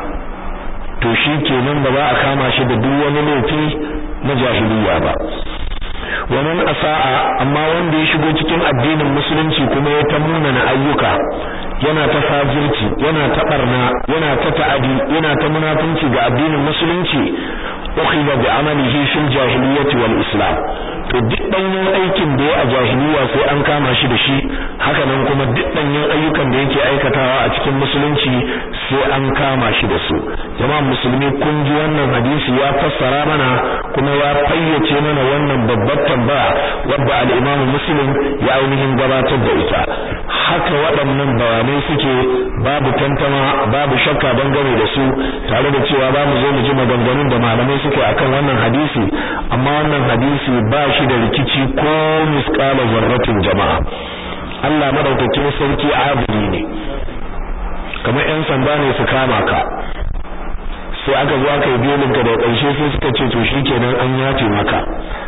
to shi kenan ba za a kama shi da duk wani laifi na jahiliya ba wannan asa'a amma wanda ya shigo cikin addinin musulunci kuma ya ta munana ayyuka yana ta fajirci yana ta barna yana ta ta'adi yana ta munafinci ga addinin musulunci ukhidha bi amalihi fil jahiliyyati wal islam to duk danyen aikin da ya a jahiliya sai an kama shi da shi haka nan kuma duk danyen ayyukan da yake aikatawa a cikin musulunci sai an kama shi da su jama'a musulmi kun ji wannan hadisi ya fassara mana kuma ya fayyace mana wannan babbar tambaya wadda al-Imam Muslim ya ainihin gabatar da ita haka waɗannan bayanai suke babu tantama babu shakka dangane da su tare da cewa ba mu zo mu ji maganganun da malamai suke akan wannan hadisi amma wannan hadisi ba shi da rikici ko misqala zarratin jama'a Allah madaukakin sarki adili ne kamar yan sanda ne su kama ka sai aka zo aka yi belin ka da ƙarshe sai suka ce to shikenan an yace maka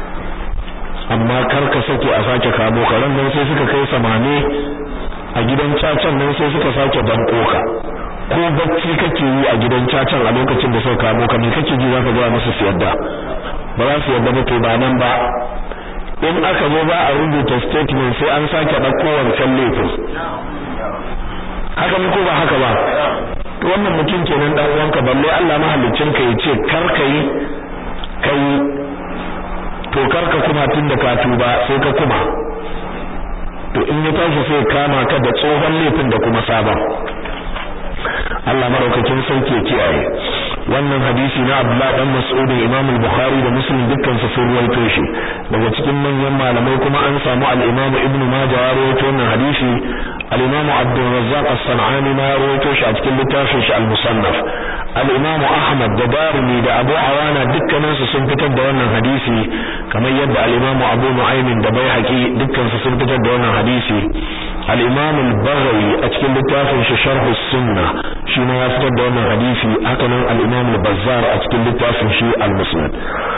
amma kar ka sake a sake kamo ka ran nan sai suka kai samane a gidan cacan nan sai suka sake banko ka ko bacci kake yi a gidan cacan a lokacin da suka kamo ka me kake ji zaka ga musu su yadda ba za su yadda ba to ba nan ba in aka zo ba a rubuta statement sai an sake ɗauko wancan laifin haka ne ko ba haka ba to wannan mutum kenan dan uwanka balle Allah mahallicin ka yace kar kai kai to kar ka kuma tunda ka tuba sai ka kuma to in ya tashi sai kama ka da tsohon laifin da kuma sabon Allah maraukakin sauke kiyaye wannan hadisi na Abdullah dan Mas'ud Imam al-Bukhari da Muslim dukkan su sun ruwaito shi daga cikin manyan malamai kuma an samu al-Imam Ibn Majah ya ruwaito wannan hadisi al-Imam Abdul Razzaq as-San'ani ma ya ruwaito shi a cikin littafin shi al-Musannaf al-Imam Ahmad da Darimi da Abu Awana dukkanin su sun fitar da wannan hadisi kamar yadda al-Imam Abu Nu'aym da Baihaqi dukkan su sun fitar da wannan hadisi al-Imam al-Baghawi a cikin littafin shi Sharh as-Sunnah shi ma ya fitar da wannan hadisi haka nan al-Imam al-Bazzar a cikin littafin shi al-Musnad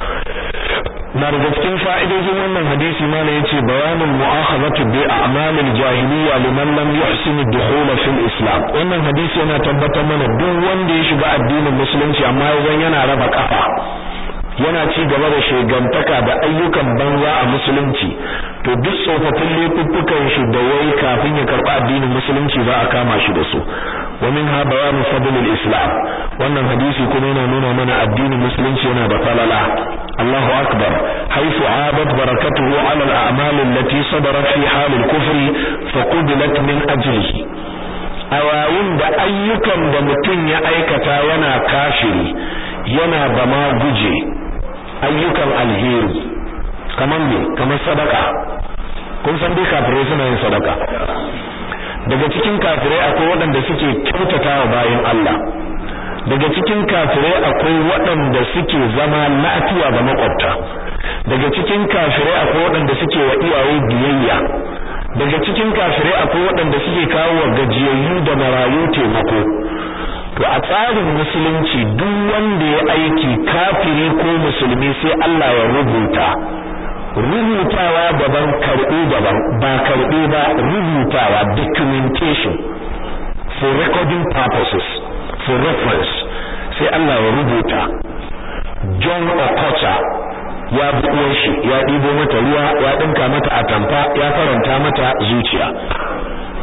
na daga cikin fa'idojin wannan hadisi ma ne yace bayanin mu'akhadhatu bi a'mal al-jahiliyya liman lam yuhsin ad-dukhul fi al-islam wannan hadisi yana tabbatar mana duk wanda ya shiga addinin musulunci amma yanzu yana raba kafa yana ci gaba da shegantaka da ayyukan banza a musulunci to duk tsofaffin laifuffukan shi da yayi kafin ya karɓi addinin musulunci za a kama shi da su wa minha bayanu fadl al-islam wannan hadisi kuma yana nuna mana addinin musulunci yana da falala Allahu akbar haythu abat barakatuhu ala al-a'mal allati sadarat fi hal al-kufr fa qubilat min ajlihi a yayin da ayyukan da mutum ya aikata yana kafiri yana da ma guje ayyukan alheri kamar me kamar sadaka kun san dai kafirai suna yin sadaka daga cikin kafirai akwai waɗanda suke kyautatawa bayan Allah daga cikin kafirai akwai waɗanda suke zama lafiya ga makwabta daga cikin kafirai akwai waɗanda suke wa iyaye biyayya daga cikin kafirai akwai waɗanda suke kawo wa gajiyayyu da marayu taimako to a tsarin musulunci duk wanda ya aiki kafiri ko musulmi sai Allah ya rubuta rubutawa daban karɓi daban ba karɓi ba rubutawa documentation for recording purposes for reference sai Allah ya rubuta John Okocha ya buɗe shi ya ɗibo mata ruwa ya ɗinka mata atamfa ya faranta mata zuciya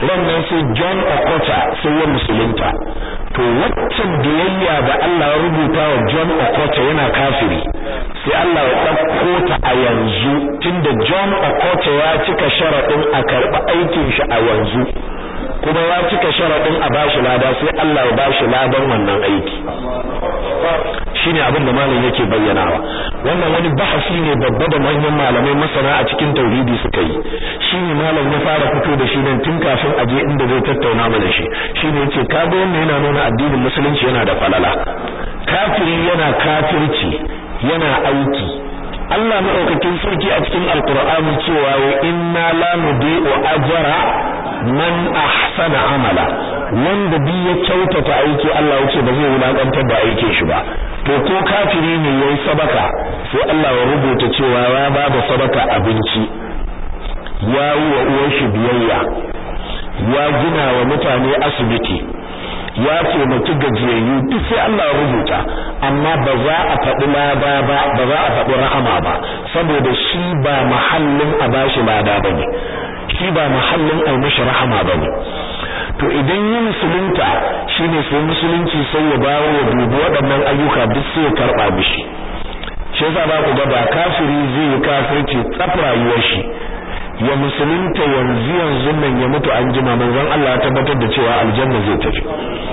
rannan sai John Okocha sai ya musulunta to waccan biyayya da Allah ya rubuta wa John Okocha yana kafiri sai Allah ya ɗauko ta a yanzu tunda John Okocha ya cika sharaɗin a karɓi aikin shi a yanzu kuma ya cika sharaɗin a bashi lada sai Allah ya bashi ladan wannan aiki shine abin da malam yake bayyanawa wannan wani bahasi ne babba da manyan malamai masana a cikin tauhidi suka yi shine malam ya fara fito da shi nan tun kafin aje inda zai tattauna mana shi shine yace kaga wannan yana nuna addinin musulunci yana da falala kafiri yana kafirci yana aiki Allah madaukakin sarki a cikin alqur'ani cewa wa inna la nudi'u ajra man ahsana amala wanda bi ya kyautata aiki Allah ya ce ba zai wulakantar da aikin shi ba to ko kafiri ne yayi sadaka sai Allah ya rubuta cewa ya ba da sadaka abinci ya yi wa uwar shi biyayya ya gina wa mutane asibiti ya taimaki gajiyayyu duk sai Allah ya rubuta amma ba za a faɗi lada ba ba za a faɗi rahama ba saboda shi ba mahallin a bashi lada bane shi ba mahallin a mishi rahama bane to idan yi musulunta shine sai musulunci sai ya bawo ya dubi waɗannan ayyuka duk sai ya karɓa mishi shi yasa ba ku ga ba kafiri zai yi kafirci tsaf rayuwar shi ya musulunta yanzu yanzu nan ya mutu an jima manzon Allah ya tabbatar da cewa aljanna zai tafi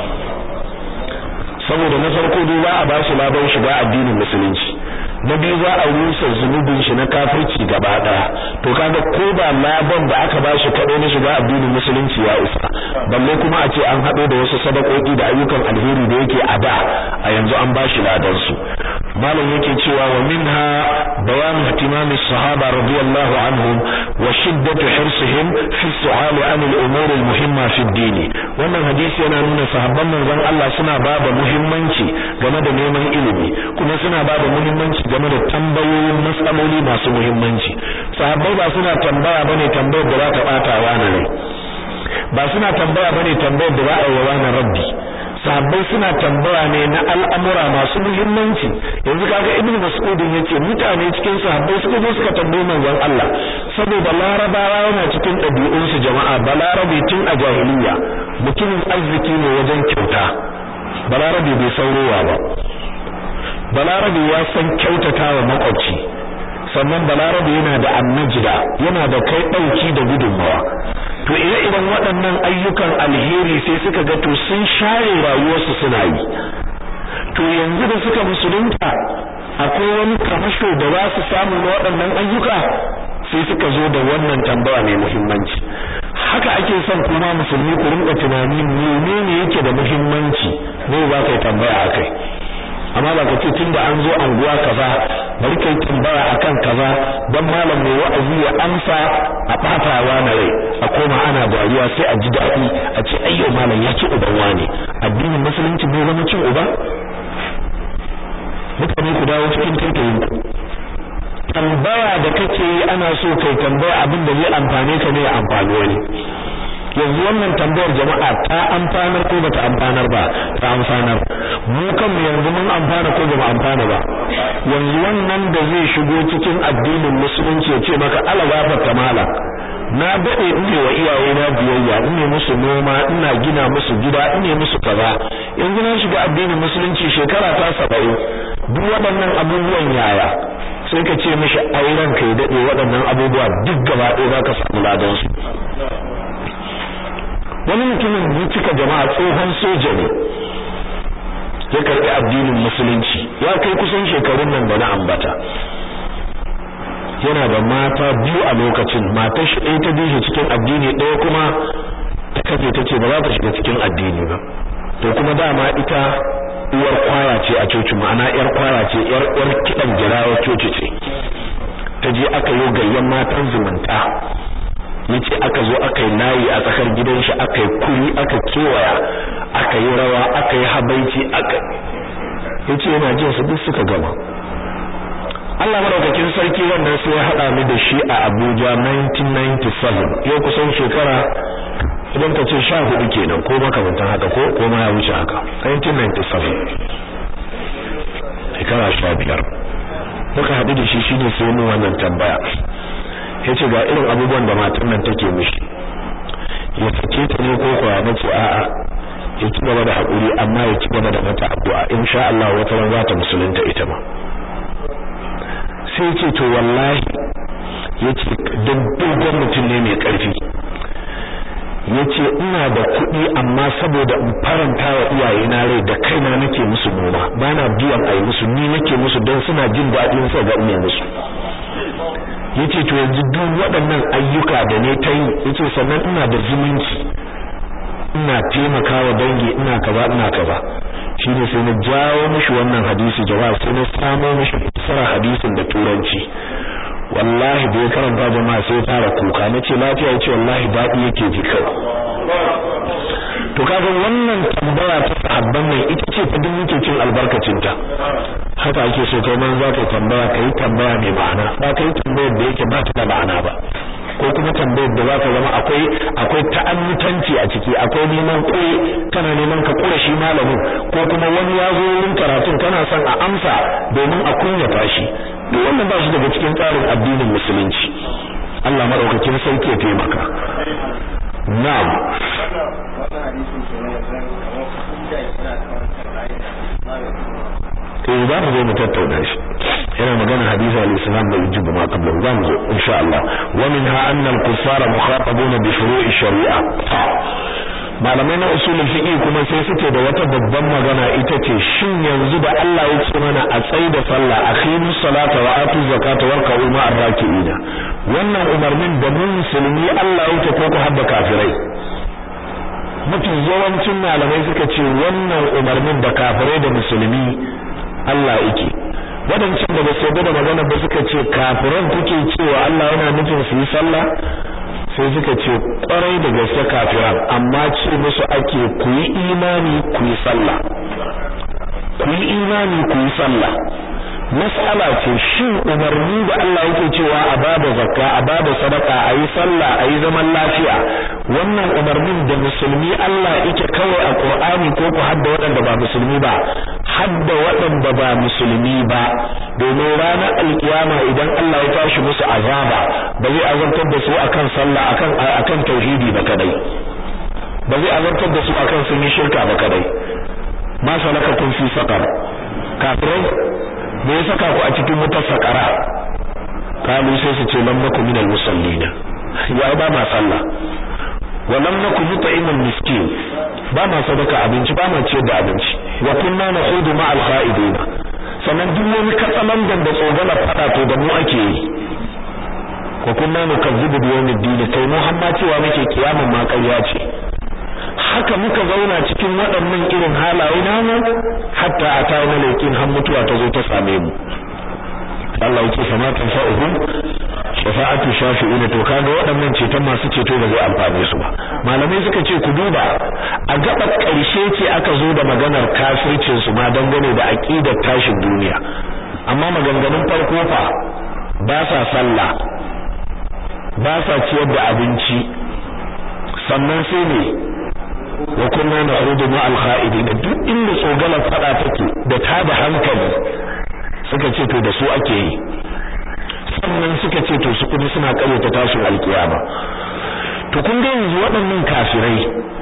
saboda na farko dai za a ba shi labar shiga addinin musulunci na biyu za a rusa zunubin shi na kafirci gaba daya to kaga ko ba laban da aka ba shi kadai na shiga addinin musulunci ya isa balle kuma a ce an hado da wasu sadakoki da ayyukan alheri da yake a da a yanzu an ba shi ladan su malam yake cewa wa minha bayan ihtimam as-sahaba radiyallahu anhum wa shiddatu hirsihim fi su'al an al-umur al-muhimma fi ad-din wannan hadisi yana nuna sahabban manzon Allah suna ba da muhimmanci game da neman ilimi kuma suna ba da muhimmanci game da tambayoyin matsaloli masu muhimmanci sahabbai ba suna tambaya bane tambayar da za ta bata wa rai ba suna tambaya bane tambayar da za a yi wa na rabbi sahabbai suna tambaya ne na al'amura masu muhimmanci yanzu kaga ibn mas'ud yace mutane cikin sahabbai suka zo suka tambayi manzon Allah saboda larabawa yana cikin ɗabi'un su jama'a balarabe tun a jahiliya mutumin arziki ne wajen kyauta balarabe bai saurowa ba balarabe ya san kyautatawa makwabci sannan balarabe yana da annajida yana da kai dauki da gudunmawa to ire-iren waɗannan ayyukan alheri sai suka ga to sun share rayuwarsu suna yi to yanzu da suka musulunta akwai wani kamasho da za su samu na waɗannan ayyuka sai suka zo da wannan tambaya mai muhimmanci haka ake son kuma musulmi ku rinka tunani menene yake da muhimmanci ne za ka yi tambaya akai amma ba ka ce tunda an zo anguwa kaza bari kai tambaya akan kaza dan malam mai wa'azi ya amsa a batawa na rai a koma ana dariya sai a ji daɗi a ce ayyo malam ya ci uban wane addinin musulunci bai zama cin uba mutane ku dawo cikin tantayin ku tambaya da kake yi ana so kai tambaya abin da zai amfane ka ne ya amfani wani yanzu wannan tambayar jama'a ta amfanar ko bata amfanar ba ta amfanar mu kanmu yanzu mun amfana ko bamu amfana ba yanzu wannan da zai shigo cikin addinin musulunci ya ce maka ala gafarta mala na dade ine wa iyaye na biyayya ine musu noma ina gina musu gida ine musu kaza yanzu na shiga addinin musulunci shekara ta 70 duk waɗannan abubuwan yaya sai ka ce mishi auren kai dade waɗannan abubuwa duk gaba ɗaya zaka samu ladan su wani mutumin ya cika jama'a tsohon soja ne ya karɓi addinin musulunci ya kai kusan shekarun nan da na ambata yana da mata biyu a lokacin matar shi ɗaya ta biyu cikin addini ɗaya kuma ta kafe ta ce ba za ta shiga cikin addini ba to kuma dama ita uwar kwaya ce a coci ma'ana yar kwaya ce yar uwar kiɗan jirawa coci ce ta je aka yi gayyan matan zumunta yace aka zo aka yi layi a tsakar gidan shi aka yi kuri aka kewaya aka yi rawa aka yi habaici aka yace yana jin su duk suka gama Allah madaukakin sarki wannan sai ya hada ni da shi a Abuja 1997 yau kusan shekara idan ka ce 14 kenan ko makamantan haka ko ko ma ya wuce haka 1997 shekara 15 muka haɗu da shi shine sai mu wannan tambaya yace ga irin abubuwan da matan nan take mishi ya sake ta ne ko kuwa nace a'a ya ci gaba da hakuri amma ya ci gaba da mata addu'a insha Allah wata ran za ta musulunta ita ma sai ce to wallahi yace dan dogon mutum ne mai karfi yace ina da kuɗi amma saboda in faranta wa iyaye na rai da kaina nake musu noma bana biyan ayi musu ni nake musu don suna jin daɗin sa ga ina musu yace to yanzu duk waɗannan ayyuka da ne ta yi yace sannan ina da zumunci ina taimakawa dangi ina kaza ina kaza shine sai na jawo mishi wannan hadisi jama'a sai na samo mishi fasara hadisin da turanci wallahi da ya karanta jama'a sai fara kuka nace lafiya yace wallahi dadi yake ji kawai to kaga wannan tambaya ta sahabban nan ita ce fa duk muke cin albarkacin ta haka ake so kai man za ka tambaya kai tambaya mai ma'ana ba kai tambayar da yake ba ta da ma'ana ba ko kuma tambayar da zaka zama akwai akwai ta'annutanci a ciki akwai neman kure kana neman ka kure shi malamin ko kuma wani ya zo wurin karatun kana son a amsa domin a kunyata shi duk wannan ba shi daga cikin tsarin addinin musulunci Allah madaukakin sarki ya taimaka na'am eh za mu zo mu tattauna shi yana magana hadisi al-islam da yujibu ma qabla za mu zo insha Allah wa minha anna al-kuffara mukhatabuna bi furu'i shari'a malamai na usulul fiqh kuma sai suke da wata babban magana ita ce shin yanzu da Allah ya ce mana a tsayi da sallah aqimus salata wa atuz zakata warka'u ma'ar raki'ina wannan umarnin da mu musulmi Allah ya ce ko ku habba kafirai mafi yawancin malamai suka ce wannan umarnin da kafirai da musulmi Allah yake wadancan da ba su da magana ba suka ce kafiran kuke cewa Allah yana nufin su yi sallah sai suka ce kwarai da gaske kafiran amma ce musu ake ku yi imani ku yi sallah ku yi imani ku yi sallah mas'ala ce shin umarni da Allah yake cewa a bada zakka a bada sadaka a yi sallah a yi zaman lafiya wannan umarnin da musulmi Allah yake kawai a Qur'ani ko ku hadda waɗanda ba musulmi ba hadda waɗanda ba musulmi ba domin ranar alkiyama idan Allah ya tashi musu azaba ba zai azabtar da su akan sallah akan akan tauhidi ba kadai ba zai azabtar da su akan sun yi shirka ba kadai ma salaka kun fi saqar kafirai me ya saka ku a cikin wutar sakara kalu sai su ce lam nakum minal musallina ya ba ma sallah wa lam nakum nut'imal miskin ba ma sadaka abinci ba ma ciyar da abinci wa kunna nakhudu ma al kha'idin sannan duk wani katsalandan da tsogala fada to da mu ake yi wa kunna nukazzibu bi yawmiddin kai muhammad cewa muke kiyaman ma ƙarya ce haka muka zauna cikin waɗannan irin halaye namu hatta a tayi malaikin har mutuwa ta zo ta same mu Allah yake sama ta fa'uhum shafa'atu shafi'ina to kaga waɗannan ceton masu ceto ba zai amfane su ba malamai suka ce ku duba a gabar ƙarshe ce aka zo da maganar kafircin su ma dangane da aqidar tashin duniya amma maganganun farko fa ba sa sallah ba sa ciyar da abinci sannan sai ne wa kunna na'udu ma al-kha'idin duk inda tsogalar fada take da ta da hankali suka ce to da su ake yi sannan suka ce to su kuma suna karyata tashin alkiyama to kun ga yanzu waɗannan kafirai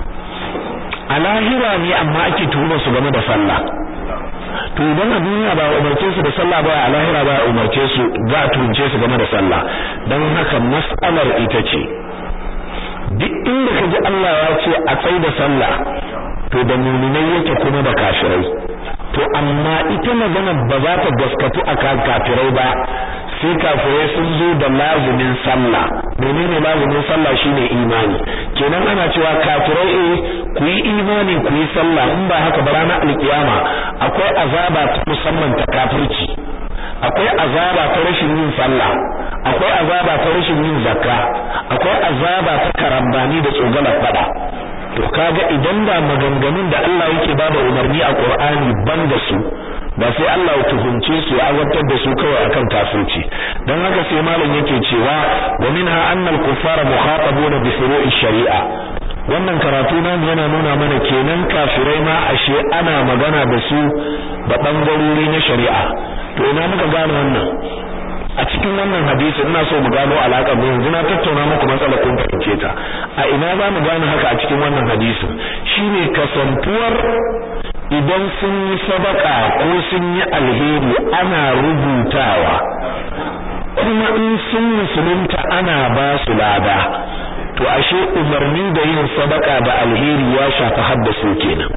a lahira ne amma ake tuhumar su game da sallah to idan a duniya ba umarce su da sallah ba a lahira ba umarce su za a tuhumce su game da sallah don haka mas'alar ita ce duk inda ka ji Allah ya ce a tsaye da sallah to da muminai yake kuma da kafirai to amma ita magana ba za ta gaskatu a kan kafirai ba sai kafirai sun zo da lazumin sallah menene lazumin sallah shine imani kenan ana cewa kafirai eh ku yi imani ku yi sallah in ba haka ba ranar alkiyama akwai azaba ta musamman ta kafirci akwai azaba ta rashin yin sallah akwai azaba ta rashin yin zakka akwai azaba ta karambani da tsogalar fada to kaga idan da maganganun da Allah yake bada umarni a Qur'ani ban da su ba sai Allah ya tuhunce su ya azabtar da su kawai akan kafirci dan haka sai malam yake cewa wa minha anna al-kuffara mukhatabuna bi furu'i shari'a wannan karatu nan yana nuna mana kenan kafirai ma ashe ana magana da su da bangarori na shari'a to ina muka gane wannan a cikin wannan hadisi ina so mu gano alaƙar mu yanzu na tattauna muku matsalar kun fahimce ta a ina za mu gane haka a cikin wannan hadisin shine kasantuwar idan sun yi sadaka ko sun yi alheri ana rubutawa kuma in sun musulunta ana ba su lada to ashe umarni da yin sadaka da alheri ya shafi haddasu kenan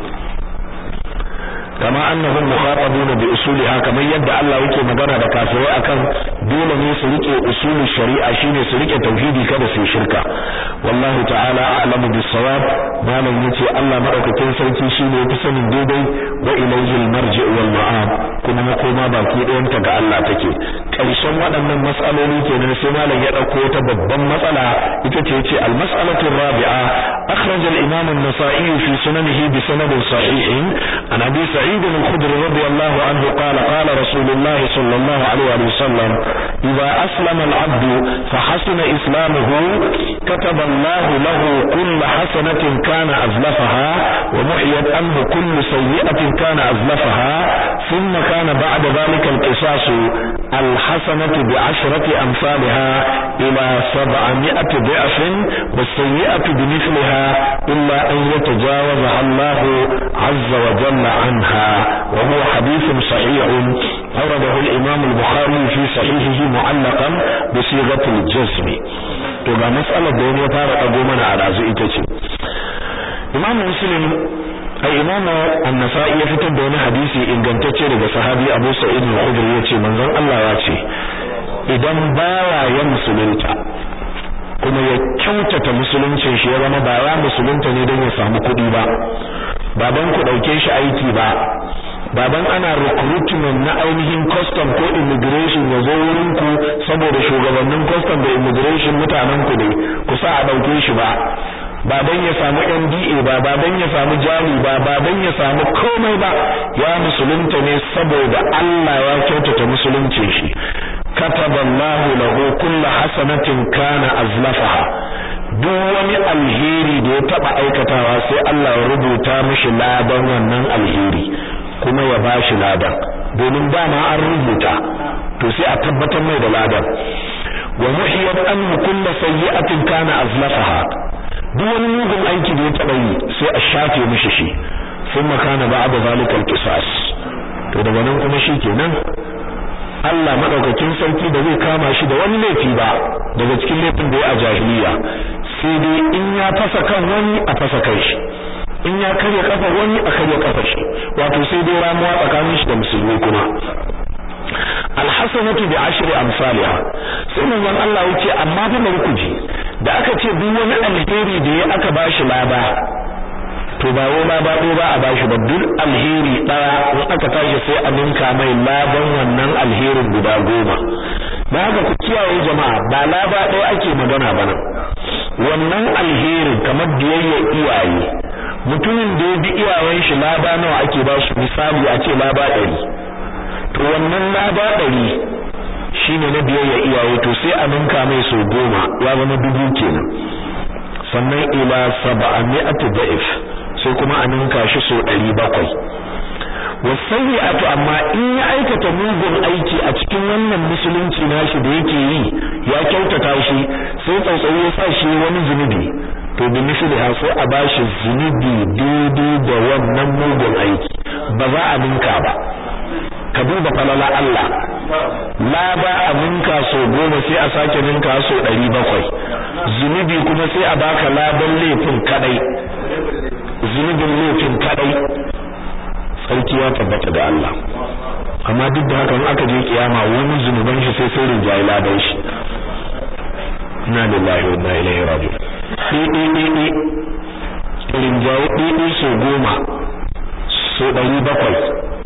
kama annahum mukhatabuna bi usuliha kamar yadda Allah yake magana da kafirai akan dole ne su rike usulul shari'a shine su rike tauhidi kada su shirka wallahu ta'ala a'lamu bis-sawab malam yace Allah madaukakin sarki shine yafi sanin daidai wa ilayhi al-marji' wal ma'ab kuma makoma baki ɗayan ta ga Allah take karshen waɗannan mas'aloli kenan sai malam ya dauko ta babban matsala ita ce yace al-mas'alatu rabi'a akhraj al-imam an-nasa'i fi sunanihi bi sanadin sahihin an abi سعيد الخدري رضي الله عنه قال قال رسول الله صلى الله عليه وسلم إذا أسلم العبد فحسن إسلامه كتب الله له كل حسنة كان أزلفها ومحيت عنه كل سيئة كان أزلفها ثم كان بعد ذلك القصاص الحسنة بعشرة أمثالها إلى سبعمائة ضعف والسيئة بمثلها إلا أن يتجاوزها الله عز وجل عنها وهو حديث صحيح أورده الإمام البخاري في صحيحه معلقا بصيغة الجزم تبقى مسألة دون يفارق أقومنا على زئتك إمام مسلم ai imamu an-nasa'i ya fitar da wani hadisi ingantacce daga sahabi Abu Sa'id al-Khudri yace manzon Allah ya ce idan bawa ya musulunta kuma ya kyautata musuluncin shi ya zama ba ya musulunta ne don ya samu kuɗi ba baban ku dauke shi aiki ba baban ana recruitment na ainihin custom ko immigration ya zo wurin ku saboda shugabannin custom da immigration mutanen ku ne ku sa a dauke shi ba baban ya samu NDA ba baban ya samu jali ba baban ya samu komai ba ya musulunta ne saboda Allah ya kyautata musuluncin shi kataballahu lahu kullu hasanatin kana azlafaha duk wani alheri da ya taba aikatawa sai Allah ya rubuta mishi ladan wannan alheri kuma ya bashi ladan domin dama an rubuta to sai a tabbatar mai da ladan wa muhiyat an kullu sayyi'atin kana azlafaha duk wani mugun aiki da ya taba yi sai a shafe mishi shi thumma kana ba'da zalikal qisas to daga nan kuma shikenan Allah madaukakin sarki da zai kama shi da wani laifi ba daga cikin laifin da ya a jahiliya sai dai in ya fasa kan wani a fasa kai shi in ya karya kafa wani a karya kafa shi wato sai dai ramuwa tsakanin shi da musulmi kuma alhasanatu bi ashri amsalha sai manzon Allah yace amma fa bari ku ji da aka ce duk wani alheri da ya aka bashi laba to ba wai laba ɗaya ba a bashi ba duk alheri ɗaya in aka tashi sai a ninka mai laban wannan alherin guda goma da haka ku kiyaye jama'a ba laba ɗaya ake magana ba nan wannan alherin kamar biyayya iyaye mutumin da ya bi iyayen shi laba nawa ake ba shi misali a ce laba ɗari to wannan laba ɗari shine na biyayya iyaye to sai a ninka mai so goma ya zama dubu kenan sannan ila sab'ami'ati da'if sai kuma a ninka shi so ɗari bakwai wasayyi'atu amma in ya aikata mugun aiki a cikin wannan musulunci nashi da yake yi ya kyautata shi sai tsautsayi ya sa shi wani zunubi to bi misliha sai a bashi zunubi daidai da wannan mugun aiki ba za a ninka ba ka duba falala Allah la ba a ninka so goma sai a sake ninka so ɗari bakwai zunubi kuma sai a baka ladan laifin kadai zunubin laifin kadai sarki ya tabbata da Allah amma duk da haka in aka je kiyama wani zunuban shi sai sai rinjayi ladan shi inna lillahi wa inna ilaihi raji'un ɗi ɗi ɗi ɗi rinjayi ɗi ɗi so goma so ɗari bakwai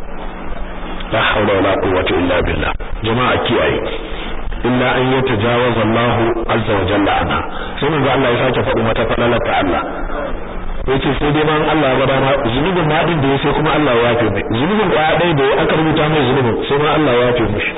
la haula wala quwwata illa billah jama'a kiyaye illa an yatajawaza Allah azza wa jalla anha sai manzo Allah ya sake faɗi mata falalar ta Allah yace sai dai ban Allah ya gada ma zunubin ma din da ya sai kuma Allah ya yafe mai zunubin kwaya ɗaya da aka rubuta mai zunubin sai ma Allah ya yafe mishi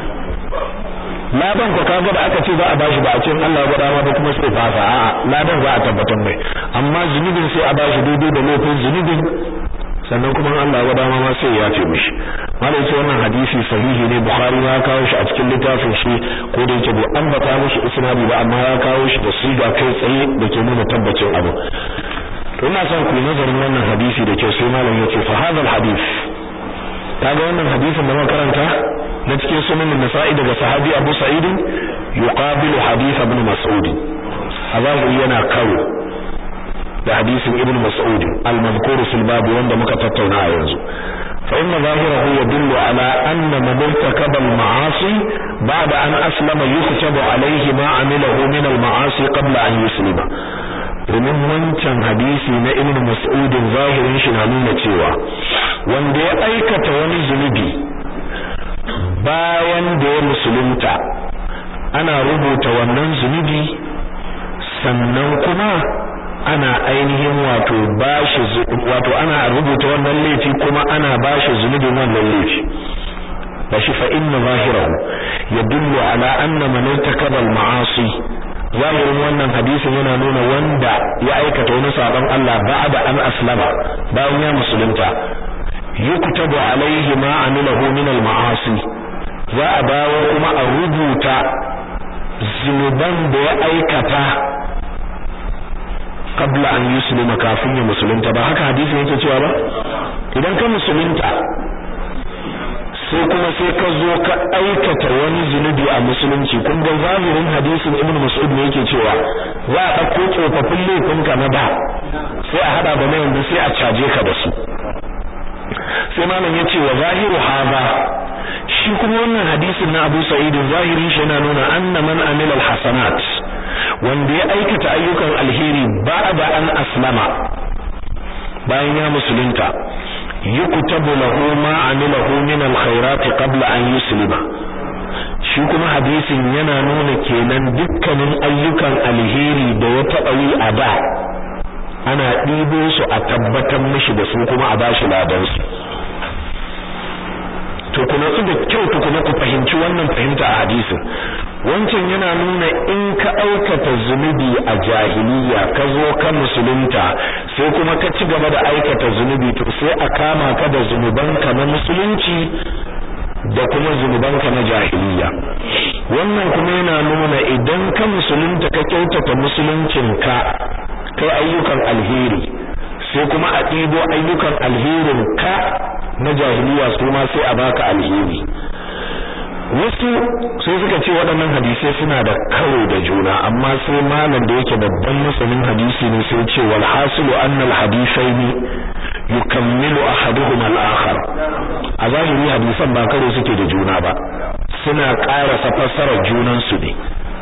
ladan ko kaga da aka ce za a bashi ba a ce Allah ya gada ma ba kuma sai fasa a'a ladan za a tabbatar mai amma zunubin sai a bashi daidai da laifin zunubin sannan kuma Allah ya gada ma sai ya yafe mishi malai ce wannan hadisi sahihi ne bukhari ya kawo shi a cikin littafin shi ko da yake bai ambata mishi isnadi ba amma ya kawo shi da siga kai tsaye da ke nuna tabbacin abu to ina son ku nazarin wannan hadisi da kyau sai malam yace fa hadha hadith kaga wannan hadisin da muka karanta na cikin sunan nasa'i daga sahabi Abu Sa'id yuqabilu hadith ibn Mas'ud azahu yana kawo da hadisin ibn Mas'ud al-mazkur fil bab wanda muka tattauna a yanzu fa inna zahirahu yadullu ala anna man irtakaba al-ma'asi ba'da an aslama yuktabu alayhi ma amilahu min al-ma'asi qabla an yuslima domin wancan hadisi na ibn mas'udin zahirin shi na nuna cewa wanda ya aikata wani zunubi bayan da ya musulunta ana rubuta wannan zunubi sannan kuma ana ainihin wato bashi wato ana rubuta wannan laifi kuma ana bashi zunubin wannan laifi bashi fa inna zahirahu yadullu ala anna man irtakaba al-ma'asi zahirin wannan hadisin yana nuna wanda ya aikata wani sabon Allah ba'da an aslama bayan ya musulunta yuktabu alaihi ma amilahu min al-ma'asi za a bawo kuma a rubuta zunuban da ya aikata qabla an yuslima kafin ya musulunta ba haka hadisin yake cewa ba idan ka musulunta sai kuma sai ka zo ka aikata wani zunubi a musulunci kun ga zahirin hadisin ibnu mas'ud ne yake cewa za a dauko tsofaffin laifinka na da sai a hada da na yanzu sai a caje ka da su sai malam yace wa zahiru hadha shi kuma wannan hadisin na Abu Sa'id zahirin shi yana nuna anna man amila alhasanat wanda ya aikata ayyukan alheri ba'da an aslama bayan ya musulunta yuktabu lahu ma amilahu min alkhairati qabla an yuslima shi kuma hadisin yana nuna kenan dukkanin ayyukan alheri da ya taɓa yi a da ana ɗibo su a tabbatar mishi da su kuma a bashi ladan su to kuna su da kyau to kuma ku fahimci wannan fahimta a hadisin wancan yana nuna in ka aikata zunubi a jahiliya ka zo ka musulunta sai kuma ka ci gaba da aikata zunubi to sai a kama ka da zunubanka na musulunci da kuma zunubanka na jahiliya wannan kuma yana nuna idan ka musulunta ka kyautata musuluncinka kai ayyukan alheri sai kuma a ɗibo ayyukan alherin ka na jahiliya su ma sai a baka alheri wasu sai suka ce waɗannan hadisai suna da karo da juna amma sai malam da yake babban masanin hadisi ne sai ce wal hasilu annal hadithaini yukammilu ahaduhuma al-akhar a zahiri hadisan ba karo suke da juna ba suna ƙara fassarar junan su ne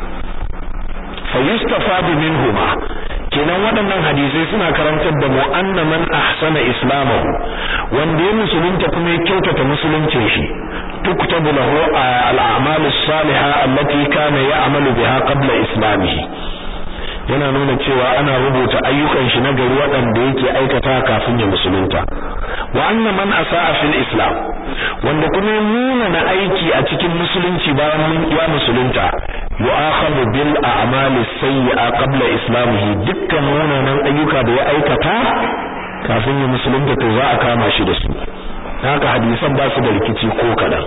fa yustafadu minhuma kenan waɗannan hadisai suna karantar da mu anna man ahsana islamahu wanda ya musulunta kuma ya kyautata musuluncin shi tuktabu lahu al-a'mal as-salihah allati kana ya'malu biha qabla islamihi yana nuna cewa ana rubuta ayyukan shi na gari waɗanda yake aikata kafin ya musulunta wa anna man asaa fil islam wanda kuma ya nuna na aiki a cikin musulunci bayan ya musulunta yu'akhadhu bil a'mali sayyi'a qabla islamihi dukkan munanan ayyuka da ya aikata kafin ya musulunta to za a kama shi da su haka hadisan ba su da rikici ko kadan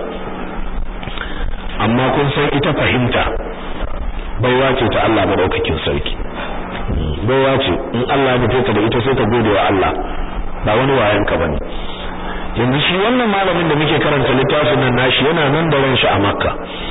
amma kun san ita fahimta baiwa ce ta Allah madaukakin sarki baiwa ce in Allah ya nufe da ita sai ka gode wa Allah ba wani wayan ka bane yanzu shi wannan malamin da muke karanta littafin nan nashi yana nan da ran shi a Makka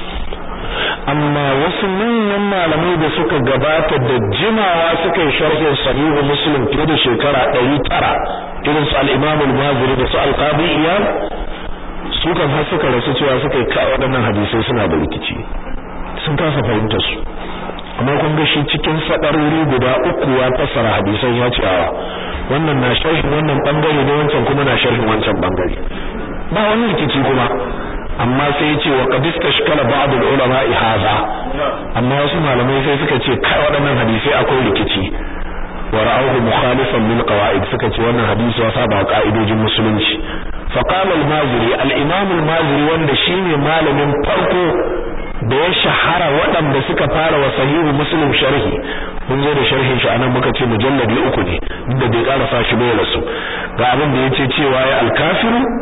amma wasu manyan malamai da suka gabata da jimawa suka yi sharhin sahihu muslim fiye da shekara 900 irin su al-imam al-maziri da su al-qadi iyal su kan har suka rasu cewa suka yi kai waɗannan hadisai suna da rikici sun kasa fahimtar su amma kun ga shi cikin sadaruri guda uku ya fassara hadisan ya ce awa wannan na sharhin wannan bangare ne wancan kuma na sharhin wancan bangare ba wani rikici kuma amma sai ya ce wa qad istashkala ba'd al-ulama hadha amma wasu malamai sai suka ce kai waɗannan hadisai akwai rikici wa ra'awhu mukhalifan lil qawaid suka ce wannan hadisi ya saba ka'idojin musulunci fa qala al-maziri al-imam al-maziri wanda shine malamin farko da ya shahara waɗanda suka fara wa sahihu muslim sharhi mun zo da sharhin shi anan muka ce mujalladi uku ne duk da bai karasa shi bai rasu ga abin da yace cewa ya al-kafiru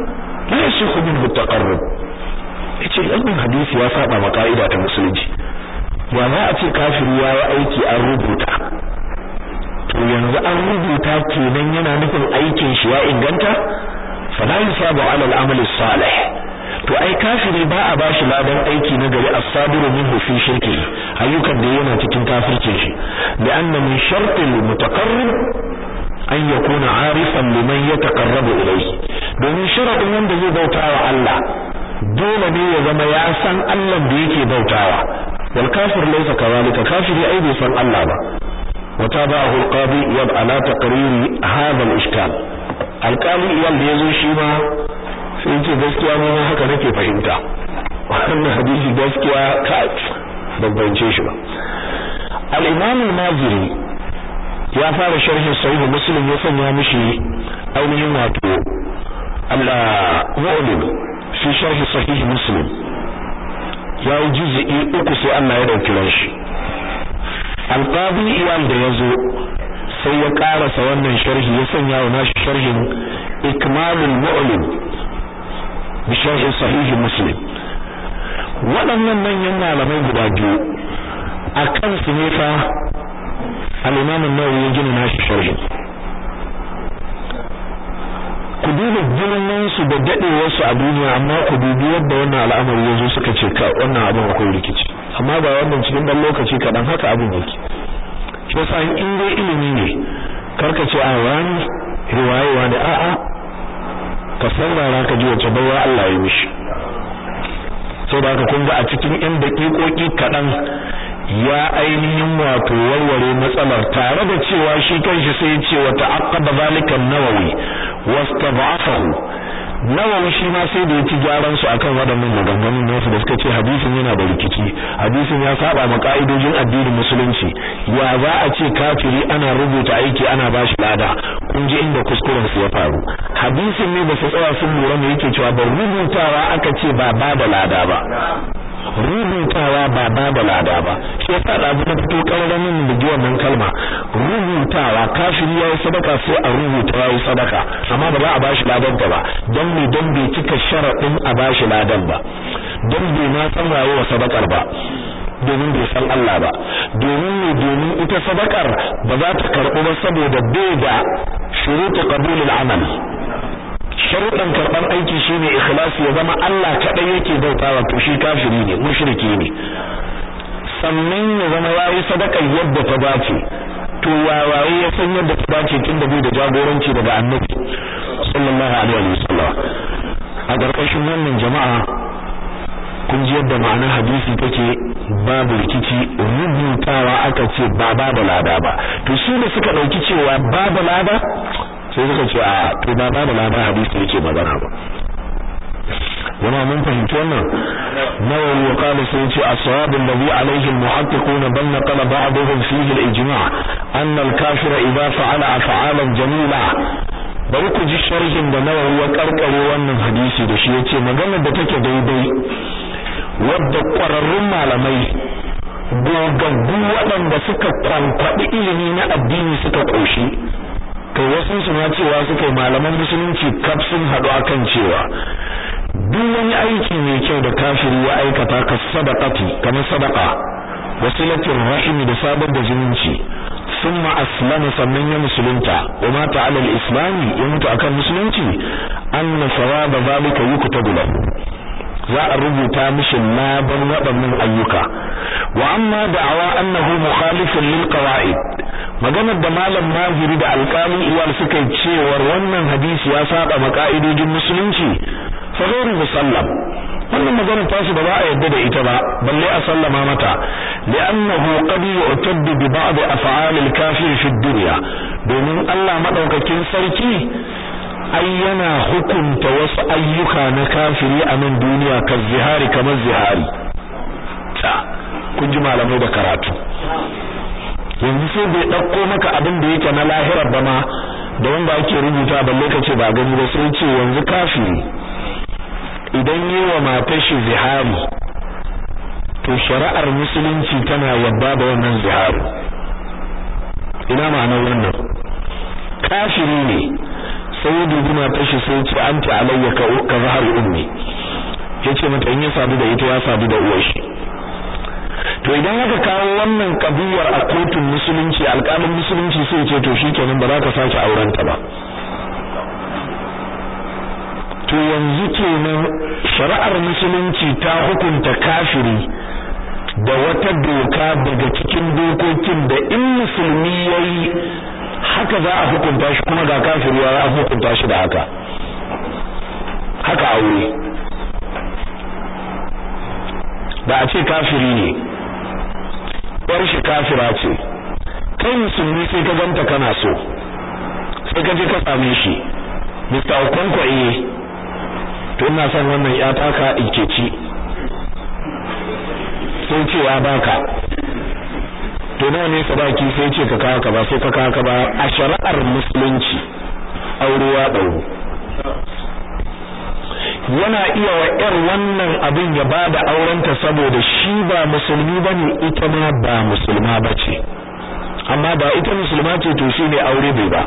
la yasihu minhu taqarrub yace wannan hadisi ya saba ma ka'ida ta musulunci ya za a ce kafiri ya yi aiki an rubuta to yanzu an rubuta kenan yana nufin aikin shi ya inganta fala yusabu ala al-amal salih to ai kafiri ba a bashi ladan aiki na gari as-sabiru minhu fi shirki ayyukan da yana cikin kafircin shi li'anna min shartil mutaqarrib an yakuna arifan liman yataqarrabu ilayhi domin sharadin wanda zai bautawa Allah dole ne ya zama ya san Allah da yake bautawa wal kafir laysa kawalika kafiri ai bai san Allah ba وتابعه القاضي يب على تقرير هذا الاشكال alƙali iyal da yazo shi ma sai ce gaskiya mu haka nake fahimta wannan hadisi gaskiya ka babbance shi ba al-imam al-maziri ya fara sharhin sahih muslim ya sanya mishi ainihin wato al-mu'lim fi sharh sahih muslim ya yi juz'i uku sai Allah ya dauki ran shi alqadi iyal da yazo sai ya karasa wannan sharhi ya sanya wa nashi sharhin ikmalul mu'lim bi sharh sahih muslim waɗannan manyan malamai guda biyu a kansu ne fa al-imam an-nawawi ya gina nashi sharhin ku duba girman su da dadewar su a duniya amma ku dubi yadda wannan al'amari yazo suka ce ka wannan abin akwai rikici amma ba wannan cikin dan lokaci kadan haka abin yake shi yasa in dai ilimi ne karka ce a wani riwaye wani a a ka saurara ka ji wace bawa Allah ya mishi saboda haka kun ga a cikin yan daƙiƙoƙi kaɗan ya ainihin wato warware matsalar tare da cewa shi kanshi sai ya ce wa ta'aqqaba zalika an-nawawi wastad'afahu nawawi shi ma sai da ya ci gyaran su akan waɗannan maganganun nasu da suka ce hadisin yana da rikici hadisin ya saba ma ka'idojin addinin musulunci ya za a ce kafiri ana rubuta aiki ana bashi lada kun ji inda kuskuren su ya faru hadisin ne ba su tsaya sun lura me yake cewa ba rubutawa aka ce ba ba da lada ba rubutawa ba ba da lada ba shi yasa da abu na fito karramin da ji wannan kalma rubutawa kafiri yayi sadaka sai a rubuta yayi sadaka amma ba za a bashi ladan ta ba don me don bai cika sharadin a bashi ladan ba don bai ma san waye wa sadakar ba domin bai san Allah ba domin ne domin ita sadakar ba za ta karɓu ba saboda bai da shurutu qabulul amal sharuɗan karɓar aiki shine ikhlasi ya zama Allah kaɗai yake bautawa to shi kafiri ne mushriki ne sannan ya zama yayi sadaka yadda ta dace to wawaye ya san yadda ta dace tun da bai da jagoranci daga annabi sallallahu alaihi wasallam a ƙarƙashin wannan jama'a kun ji yadda ma'anar hadisi take babu rikici rubutawa aka ce ba ba da lada ba to su da suka ɗauki cewa ba da lada sai suka ce a to ba ba da lada hadisi yake magana ba wani mun fahimci wannan nawawi ya kala sai ce as-sawab alladhi alayhi al-muhaqqiquna bal naqala ba'dhum fihi al-ijma' anna al-kafira idha fa'ala af'alan jamila bari ku ji sharhin da nawawi ya karkare wannan hadisi da shi yace maganar da take daidai wadda ƙwararrun malamai gogaggu waɗanda suka kwankwaɗi ilimi na addini suka ƙoshi kai wasu su ma cewa suka malaman musulunci kaf sun haɗu akan cewa duk wani aiki mai kyau da kafiri ya aikata ka sadaqati kamar sadaqa wasilatul rahim da sabar da zumunci thumma aslama sannan ya musulunta wa mata ala al-islam ya mutu akan musulunci anna sawaba zalika yuktabu lahu za a rubuta mishi laban waɗannan ayyuka wa amma da'awa annahu mukhalifun lil qawaid maganar da malam maziri da alƙalin iyal suka yi cewar wannan hadisi ya saba ma ka'idojin musulunci fa ghairu musallam wannan maganar tasu da ba a yadda da ita ba balle a sallama mata li'annahu qad yu'taddu bi ba'd af'al al-kafir fi dunya domin Allah madaukakin sarki ai yana hukunta wasu ayyuka na kafiri a nan duniya ka zihari kamar zihari ta kun ji malamai da karatu yanzu sai bai ɗauko maka abin da yake na lahirar ba ma da wanda ake rubuta balle ka ce ba gani ba sai ce yanzu kafiri idan yi wa matar shi zihari to shari'ar musulunci tana yadda da wannan zihari ina ma'anar wannan kafiri ne sai ya dubi matar shi sai ya ce anti alayya ka ka zahar ummi yace mata in ya sadu da ita ya sadu da uwar shi to idan aka kawo wannan kabiyar a kotun musulunci alƙalin musulunci sai ya ce to shikenan ba za ka sake auren ta ba to yanzu kenan shari'ar musulunci ta hukunta kafiri da wata doka daga cikin dokokin da in musulmi yayi haka za a hukunta shi kuma ga kafiri ya hukunta shi da haka haka aure da a ce kafiri ne yar shi kafira ce kai musulmi sai ka ganta kana so sai ka je ka same shi Mr. Okonkwo eh to ina son wannan ya taka ci sai ce ya baka to nawa ne sadaki sai ce ka kawo ka ba sai ka kawo ka ba a shari'ar musulunci aure ya dauro yana iya wa ƴar wannan abin ya bada aurenta saboda shi ba musulmi bane ita ma ba musulma bace amma ba ita musulma ce to shi ne aure bai ba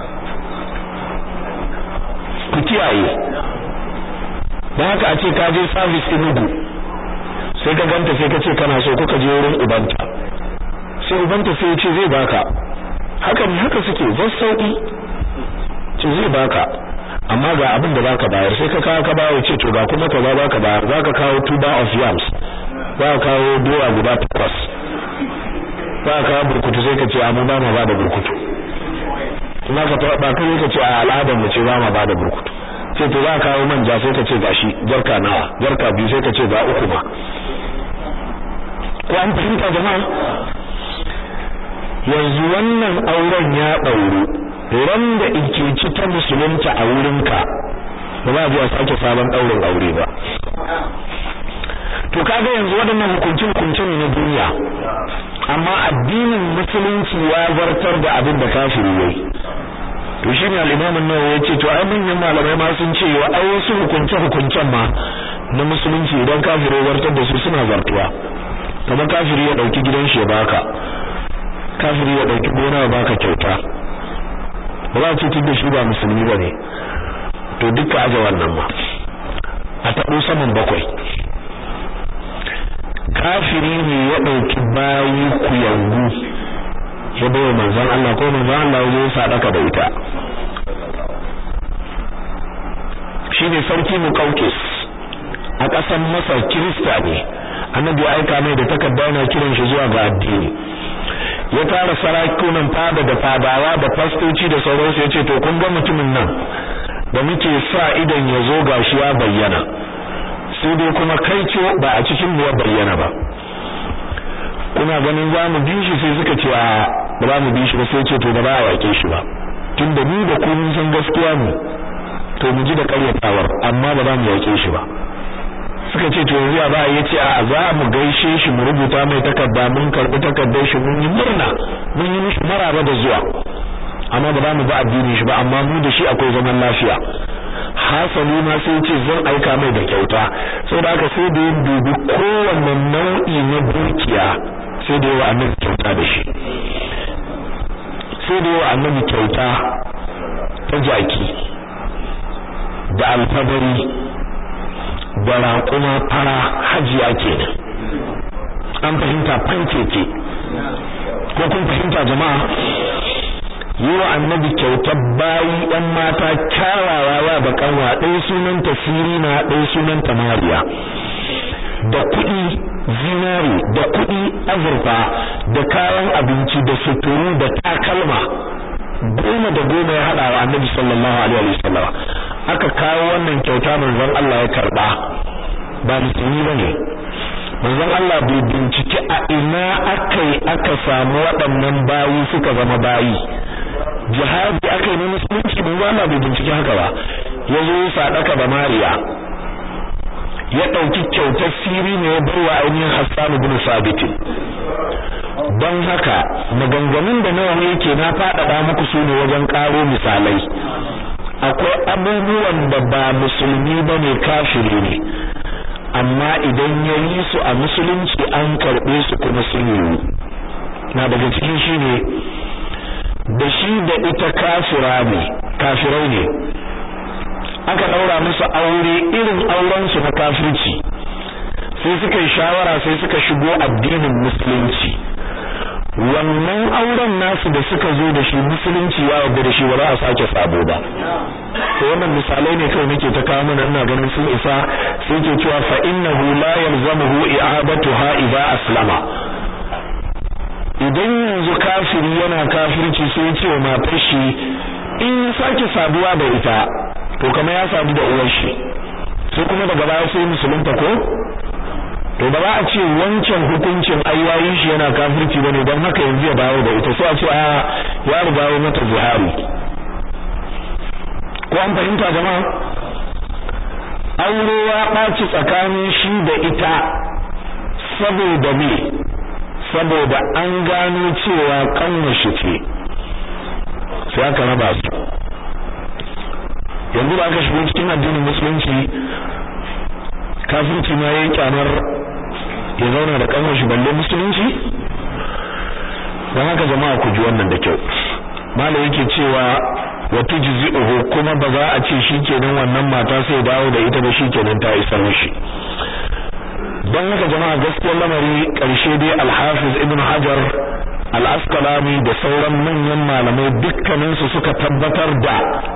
ku kiyaye da haka a ce ka je service inugu sai ka ganta sai ka ce kana so kuka je wurin ubanta sai ubanta sai ya ce zai baka haka ne haka suke zai sauki ce zai baka amma ga abin da zaka bayar sai ka kawo ka bayar ce to ga kuma ka ba baka bayar zaka kawo two bar of yams za ka kawo doya guda takwas za ka kawo burkutu sai ka ce amma ba ma ba da burkutu kuma ka ba kai ka ce a al'adar mu ce ba ma ba da burkutu sai to za ka kawo manja sai ka ce gashi jarka nawa jarka biyu sai ka ce ga uku ma ko an fahimta jama'a yanzu wannan auren ya ɗauru ran da ikici ta musulunta a wurinka ba za a zuwa sake sabon ɗaurin aure ba to kaga yanzu waɗannan hukuncin hukunce ne na duniya amma addinin musulunci ya zartar da abin da kafiri yayi to shine al-Imam an-Nawawi yace to ai manyan malamai ma sun ce wa ai wasu hukunce hukuncen ma na musulunci idan kafiri ya zartar da su suna zartuwa kamar kafiri ya dauki gidan shi ya baka kafiri ya dauki gona ya baka kyauta ba za ce da shi ba musulmi bane to duka aje wannan ma a tabo saman bakwai kafiri ne ya dauki bayi ku yangu ya bawa manzon Allah ko manzon Allah ya sadaka da ita shine sarki Muqawqis a ƙasar Masar Kirista ne annabi ya aika mai da takarda yana kiran shi zuwa ga addini ya tara sarakunan fada da fadawa da fastoci da sauransu yace to kun ga mutumin nan da muke sa idan ya zo gashi ya bayyana sai dai kuma kai ce ba a cikin mu ya bayyana ba kuna ganin za mu bi shi sai suka ce a ba za mu bi shi ba sai ce to da ba a wake shi ba tunda ni da ku mun san gaskiya ne to mu ji da karyatawar amma ba za mu wake shi ba suka ce to yanzu ba ya ce a za mu gaishe shi mu rubuta mai takarda mun karbi takardar shi mun yi murna mun yi mishi maraba da zuwa amma ba za mu ba addinin shi ba amma mu da shi akwai zaman lafiya hasali ma sai ce zan aika mai da kyauta saboda haka sai da ya dubi kowanne nau'i na dukiya sai da yawa annabi kyauta da shi sai da yawa annabi kyauta ta jaki da alfadari da raƙuma fara hajiya kenan an fahimta fankeke ko kun fahimta jama'a yi wa annabi kyautar bayi ɗan mata kyawawa ya da kanwa ɗaya sunan tasiri na ɗaya sunan tamariya da kuɗi zinari da kuɗi azurfa da kayan abinci da suturu da takalma goma da goma ya haɗa wa annabi sallallahu alaihi wasallam aka kawo wannan kyauta manzon Allah ya karba ba musulmi bane manzon Allah bai binciki a ina akai aka samu waɗannan bayi suka zama bayi jihadi akai ne musulunci manzon Allah bai binciki haka ba yazo ya sadaka da Mariya ya dauki kyautar siri ne ya barwa ainihin Hassan ibn Sabit don haka maganganun da nawa yake na faɗaɗa muku su ne wajen ƙaro misalai akwai abubuwan da ba musulmi bane kafiri ne amma idan ya yi su a musulunci an karɓe su kuma sun yiwu na daga cikin shi ne da shi da ita kafira ne kafirai ne aka daura musu aure irin auren su na kafirci sai suka yi shawara sai suka shigo addinin musulunci wannan auren nasu da suka zo da shi musulunci ya yarda da shi ba za a sake sabo ba to wannan misalai ne kawai nake ta kawo mana ina ganin sun isa sai ke cewa fa innahu la yalzamuhu i'adatuha idza aslama idan yanzu kafiri yana kafirci sai ya ce wa matar shi in ya sake saduwa da ita to kamar ya sadu da uwar shi sai kuma daga baya sai musulunta ko to ba za a ce wancan hukuncin ayyayin shi yana kafirci bane don haka yanzu ya dawo da ita sai a ce a ya riga ya mata zihari ko an fahimta jama'a aure ya ɓaci tsakanin shi da ita saboda me saboda an gano cewa kanwa shi ce sai aka raba su yanzu da aka shigo cikin addinin musulunci kafirci ma yayin kyamar ya zauna da kanwar shi balle musulunci dan haka jama'a ku ji wannan da kyau malai yake cewa wa tujzi'uhu kuma ba za a ce shikenan wannan mata sai dawo da ita ba shikenan ta isa mishi dan haka jama'a gaskiyar lamari karshe dai al-Hafiz Ibn Hajar al-Asqalani da sauran manyan malamai dukkanin su suka tabbatar da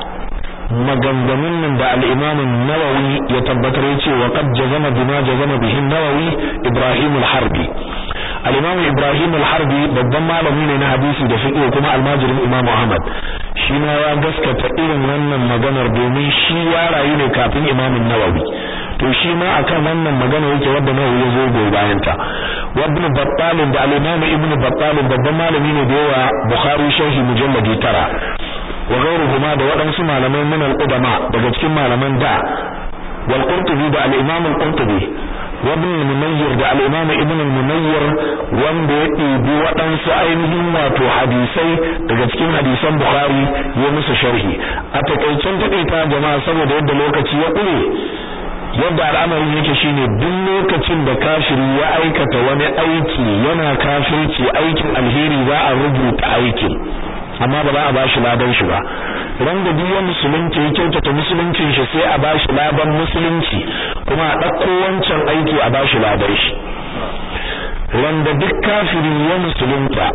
maganganun nan da al-Imam an-Nawawi ya tabbatar yace wa qad jazama bima jazama bihi an-Nawawi Ibrahim al-Harbi al-Imam Ibrahim al-Harbi babban malami ne na hadisi da fiqh kuma almajirin Imam Ahmad shi ma ya gaskata irin wannan maganar domin shi ya rayu ne kafin Imam an-Nawawi to shi ma akan wannan magana yake wanda Nawawi ya zo goyi bayan ta wa Ibn Battal da al-Imam Ibn Battal babban malami ne da yawa Bukhari sharhi mujalladi tara wa ghayruhuma da waɗansu malamai min al-qudama daga cikin malaman da wal Qurtubi da al-Imam al-Qurtubi wa ibn al-Munayyir da al-Imam Ibn al-Munayyir wanda ya ɗibi waɗansu ainihin wato hadisai daga cikin hadisan Bukhari ya musu sharhi a takaicen takaita jama'a saboda yadda lokaci ya ƙure yadda al'amarin yake shine duk lokacin da kafiri ya aikata wani aiki yana kafirci aikin alheri za a rubuta aikin amma ba za a bashi ladan shi ba ran da duk wani musulunci ya kyautata musuluncin shi sai a bashi ladan musulunci kuma a ɗauko wancan aiki a bashi ladan shi ran da duk kafiri ya musulunta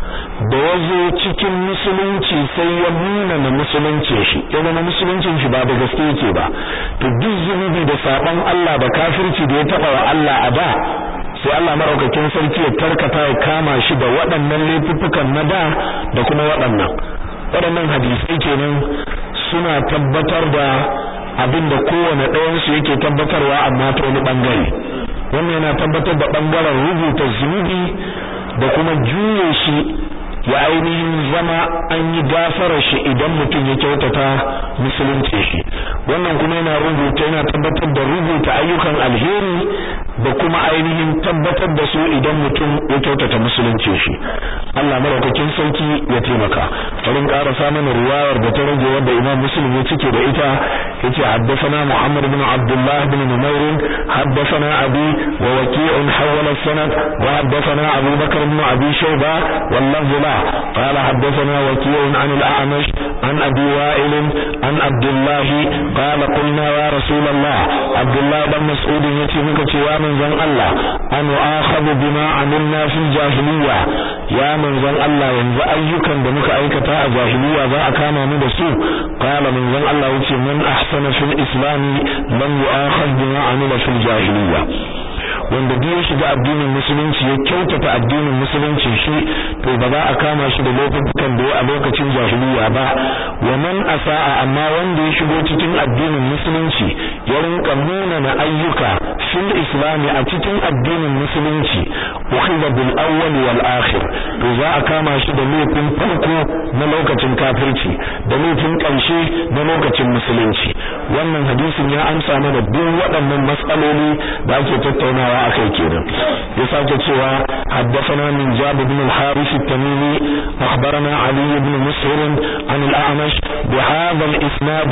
da ya zo cikin musulunci sai ya nuna na musulunci shi ya zama musuluncin shi ba da gaske yake ba to duk zunubi da saban Allah da kafirci da ya taba wa Allah a da sai Allah maraukakin sarki ya tarkata ya kama shi da waɗannan laifuffukan na da da kuma waɗannan waɗannan hadisai kenan suna tabbatar da abin da kowane ɗayansu yake tabbatarwa amma ta wani ɓangare wannan yana tabbatar da ɓangaren rubuta zunubi da kuma juye shi ya ainihin zama an yi gafarar shi idan mutum ya kyautata musulunci shi wannan kuma yana rubuta yana tabbatar da rubuta ayyukan alheri da kuma ainihin tabbatar da su idan mutum ya kyautata musulunci shi Allah madaukakin sarki ya taimaka farin karasa mana riwayar da ta rage wanda Imam Muslim ya cike da ita yace haddathana Muhammad ibn Abdullah ibn Numair haddathana Abi wa Waqi'un hawala sanad wa haddathana Abu Bakr ibn Abi Shayba wallahu la قال حدثنا وكيع عن الأعمش عن أبي وائل عن عبد الله قال قلنا يا رسول الله عبد الله بن مسعود يتي مك يا من زن الله أن آخذ بما عملنا في الجاهلية يا من زن الله ينزع أيكا بمك أيكتا جاهلية ذا أكاما من دسو قال من زن الله يتي من أحسن في الإسلام لم يؤاخذ بما عمل في الجاهلية wanda duk ya shiga addinin musulunci ya kyautata addinin musulunci shi to ba za a kama shi da laifukan da ya a lokacin jahiliya ba wa man asa'a amma wanda ya shigo cikin addinin musulunci ya rinka nuna na ayyuka fil islami a cikin addinin musulunci ukhidha bil awwal wal akhir to za a kama shi da laifin farko na lokacin kafirci da laifin ƙarshe na lokacin musulunci wannan hadisin ya amsa mana duk waɗannan matsaloli da ake tattaunawa akai kenan ya sake cewa haddathana min jabir ibn al-harith at-tamimi akhbarana ali ibn mus'ir an al-a'mash bi hadha al-isnad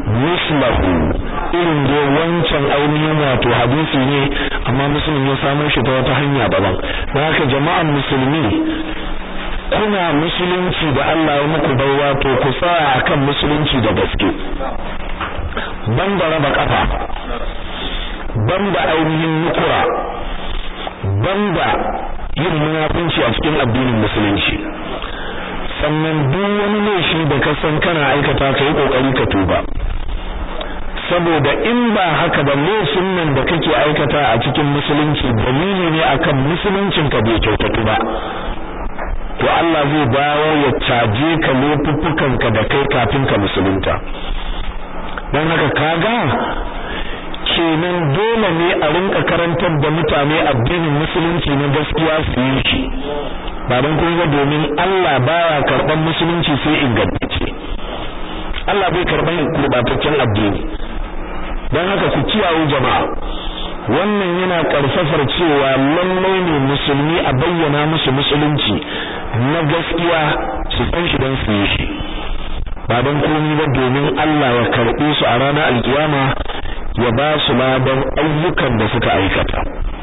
mislahu irin da wancan ainihin wato hadisi ne amma muslim ya samu shi ta wata hanya daban dan haka jama'an musulmi kuna musulunci da Allah ya muku baiwa to ku tsaya akan musulunci da gaske banda raba kafa banda ainihin nukura banda yin munafunci a cikin addinin musulunci sannan duk wani laifi da ka san kana aikata ka yi kokari ka tuba saboda in ba haka ba laifin nan da kake aikata a cikin musulunci dalili ne akan musuluncin ka bai kyautatu ba to Allah zai dawo ya caje ka laifuffukan ka da kai kafin ka musulunta dan haka kaga kenan dole ne a rinka karantar da mutane addinin musulunci na gaskiya su yi shi ba don kun ga domin Allah baya karban musulunci sai ingantacce Allah bai karban gurbataccen addini don haka ku kiyaye jama'a wannan yana karfafar cewa lallai ne musulmi a bayyana musu musulunci na gaskiya su san shi don su yi shi ba don komai ba domin Allah ya karɓe su a ranar alkiyama ya ba su ladan ayyukan da suka aikata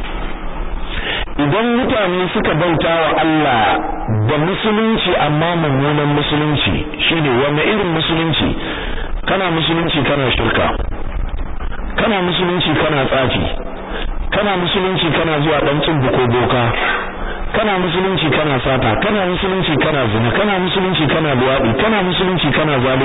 idan mutane suka bauta wa Allah da musulunci amma mummunan musulunci shine wanda irin musulunci kana musulunci kana shirka kana musulunci kana tsafi kana musulunci kana zuwa dan cin ko boka kana musulunci kana sata kana musulunci kana zina kana musulunci kana luwadi kana musulunci kana zalunci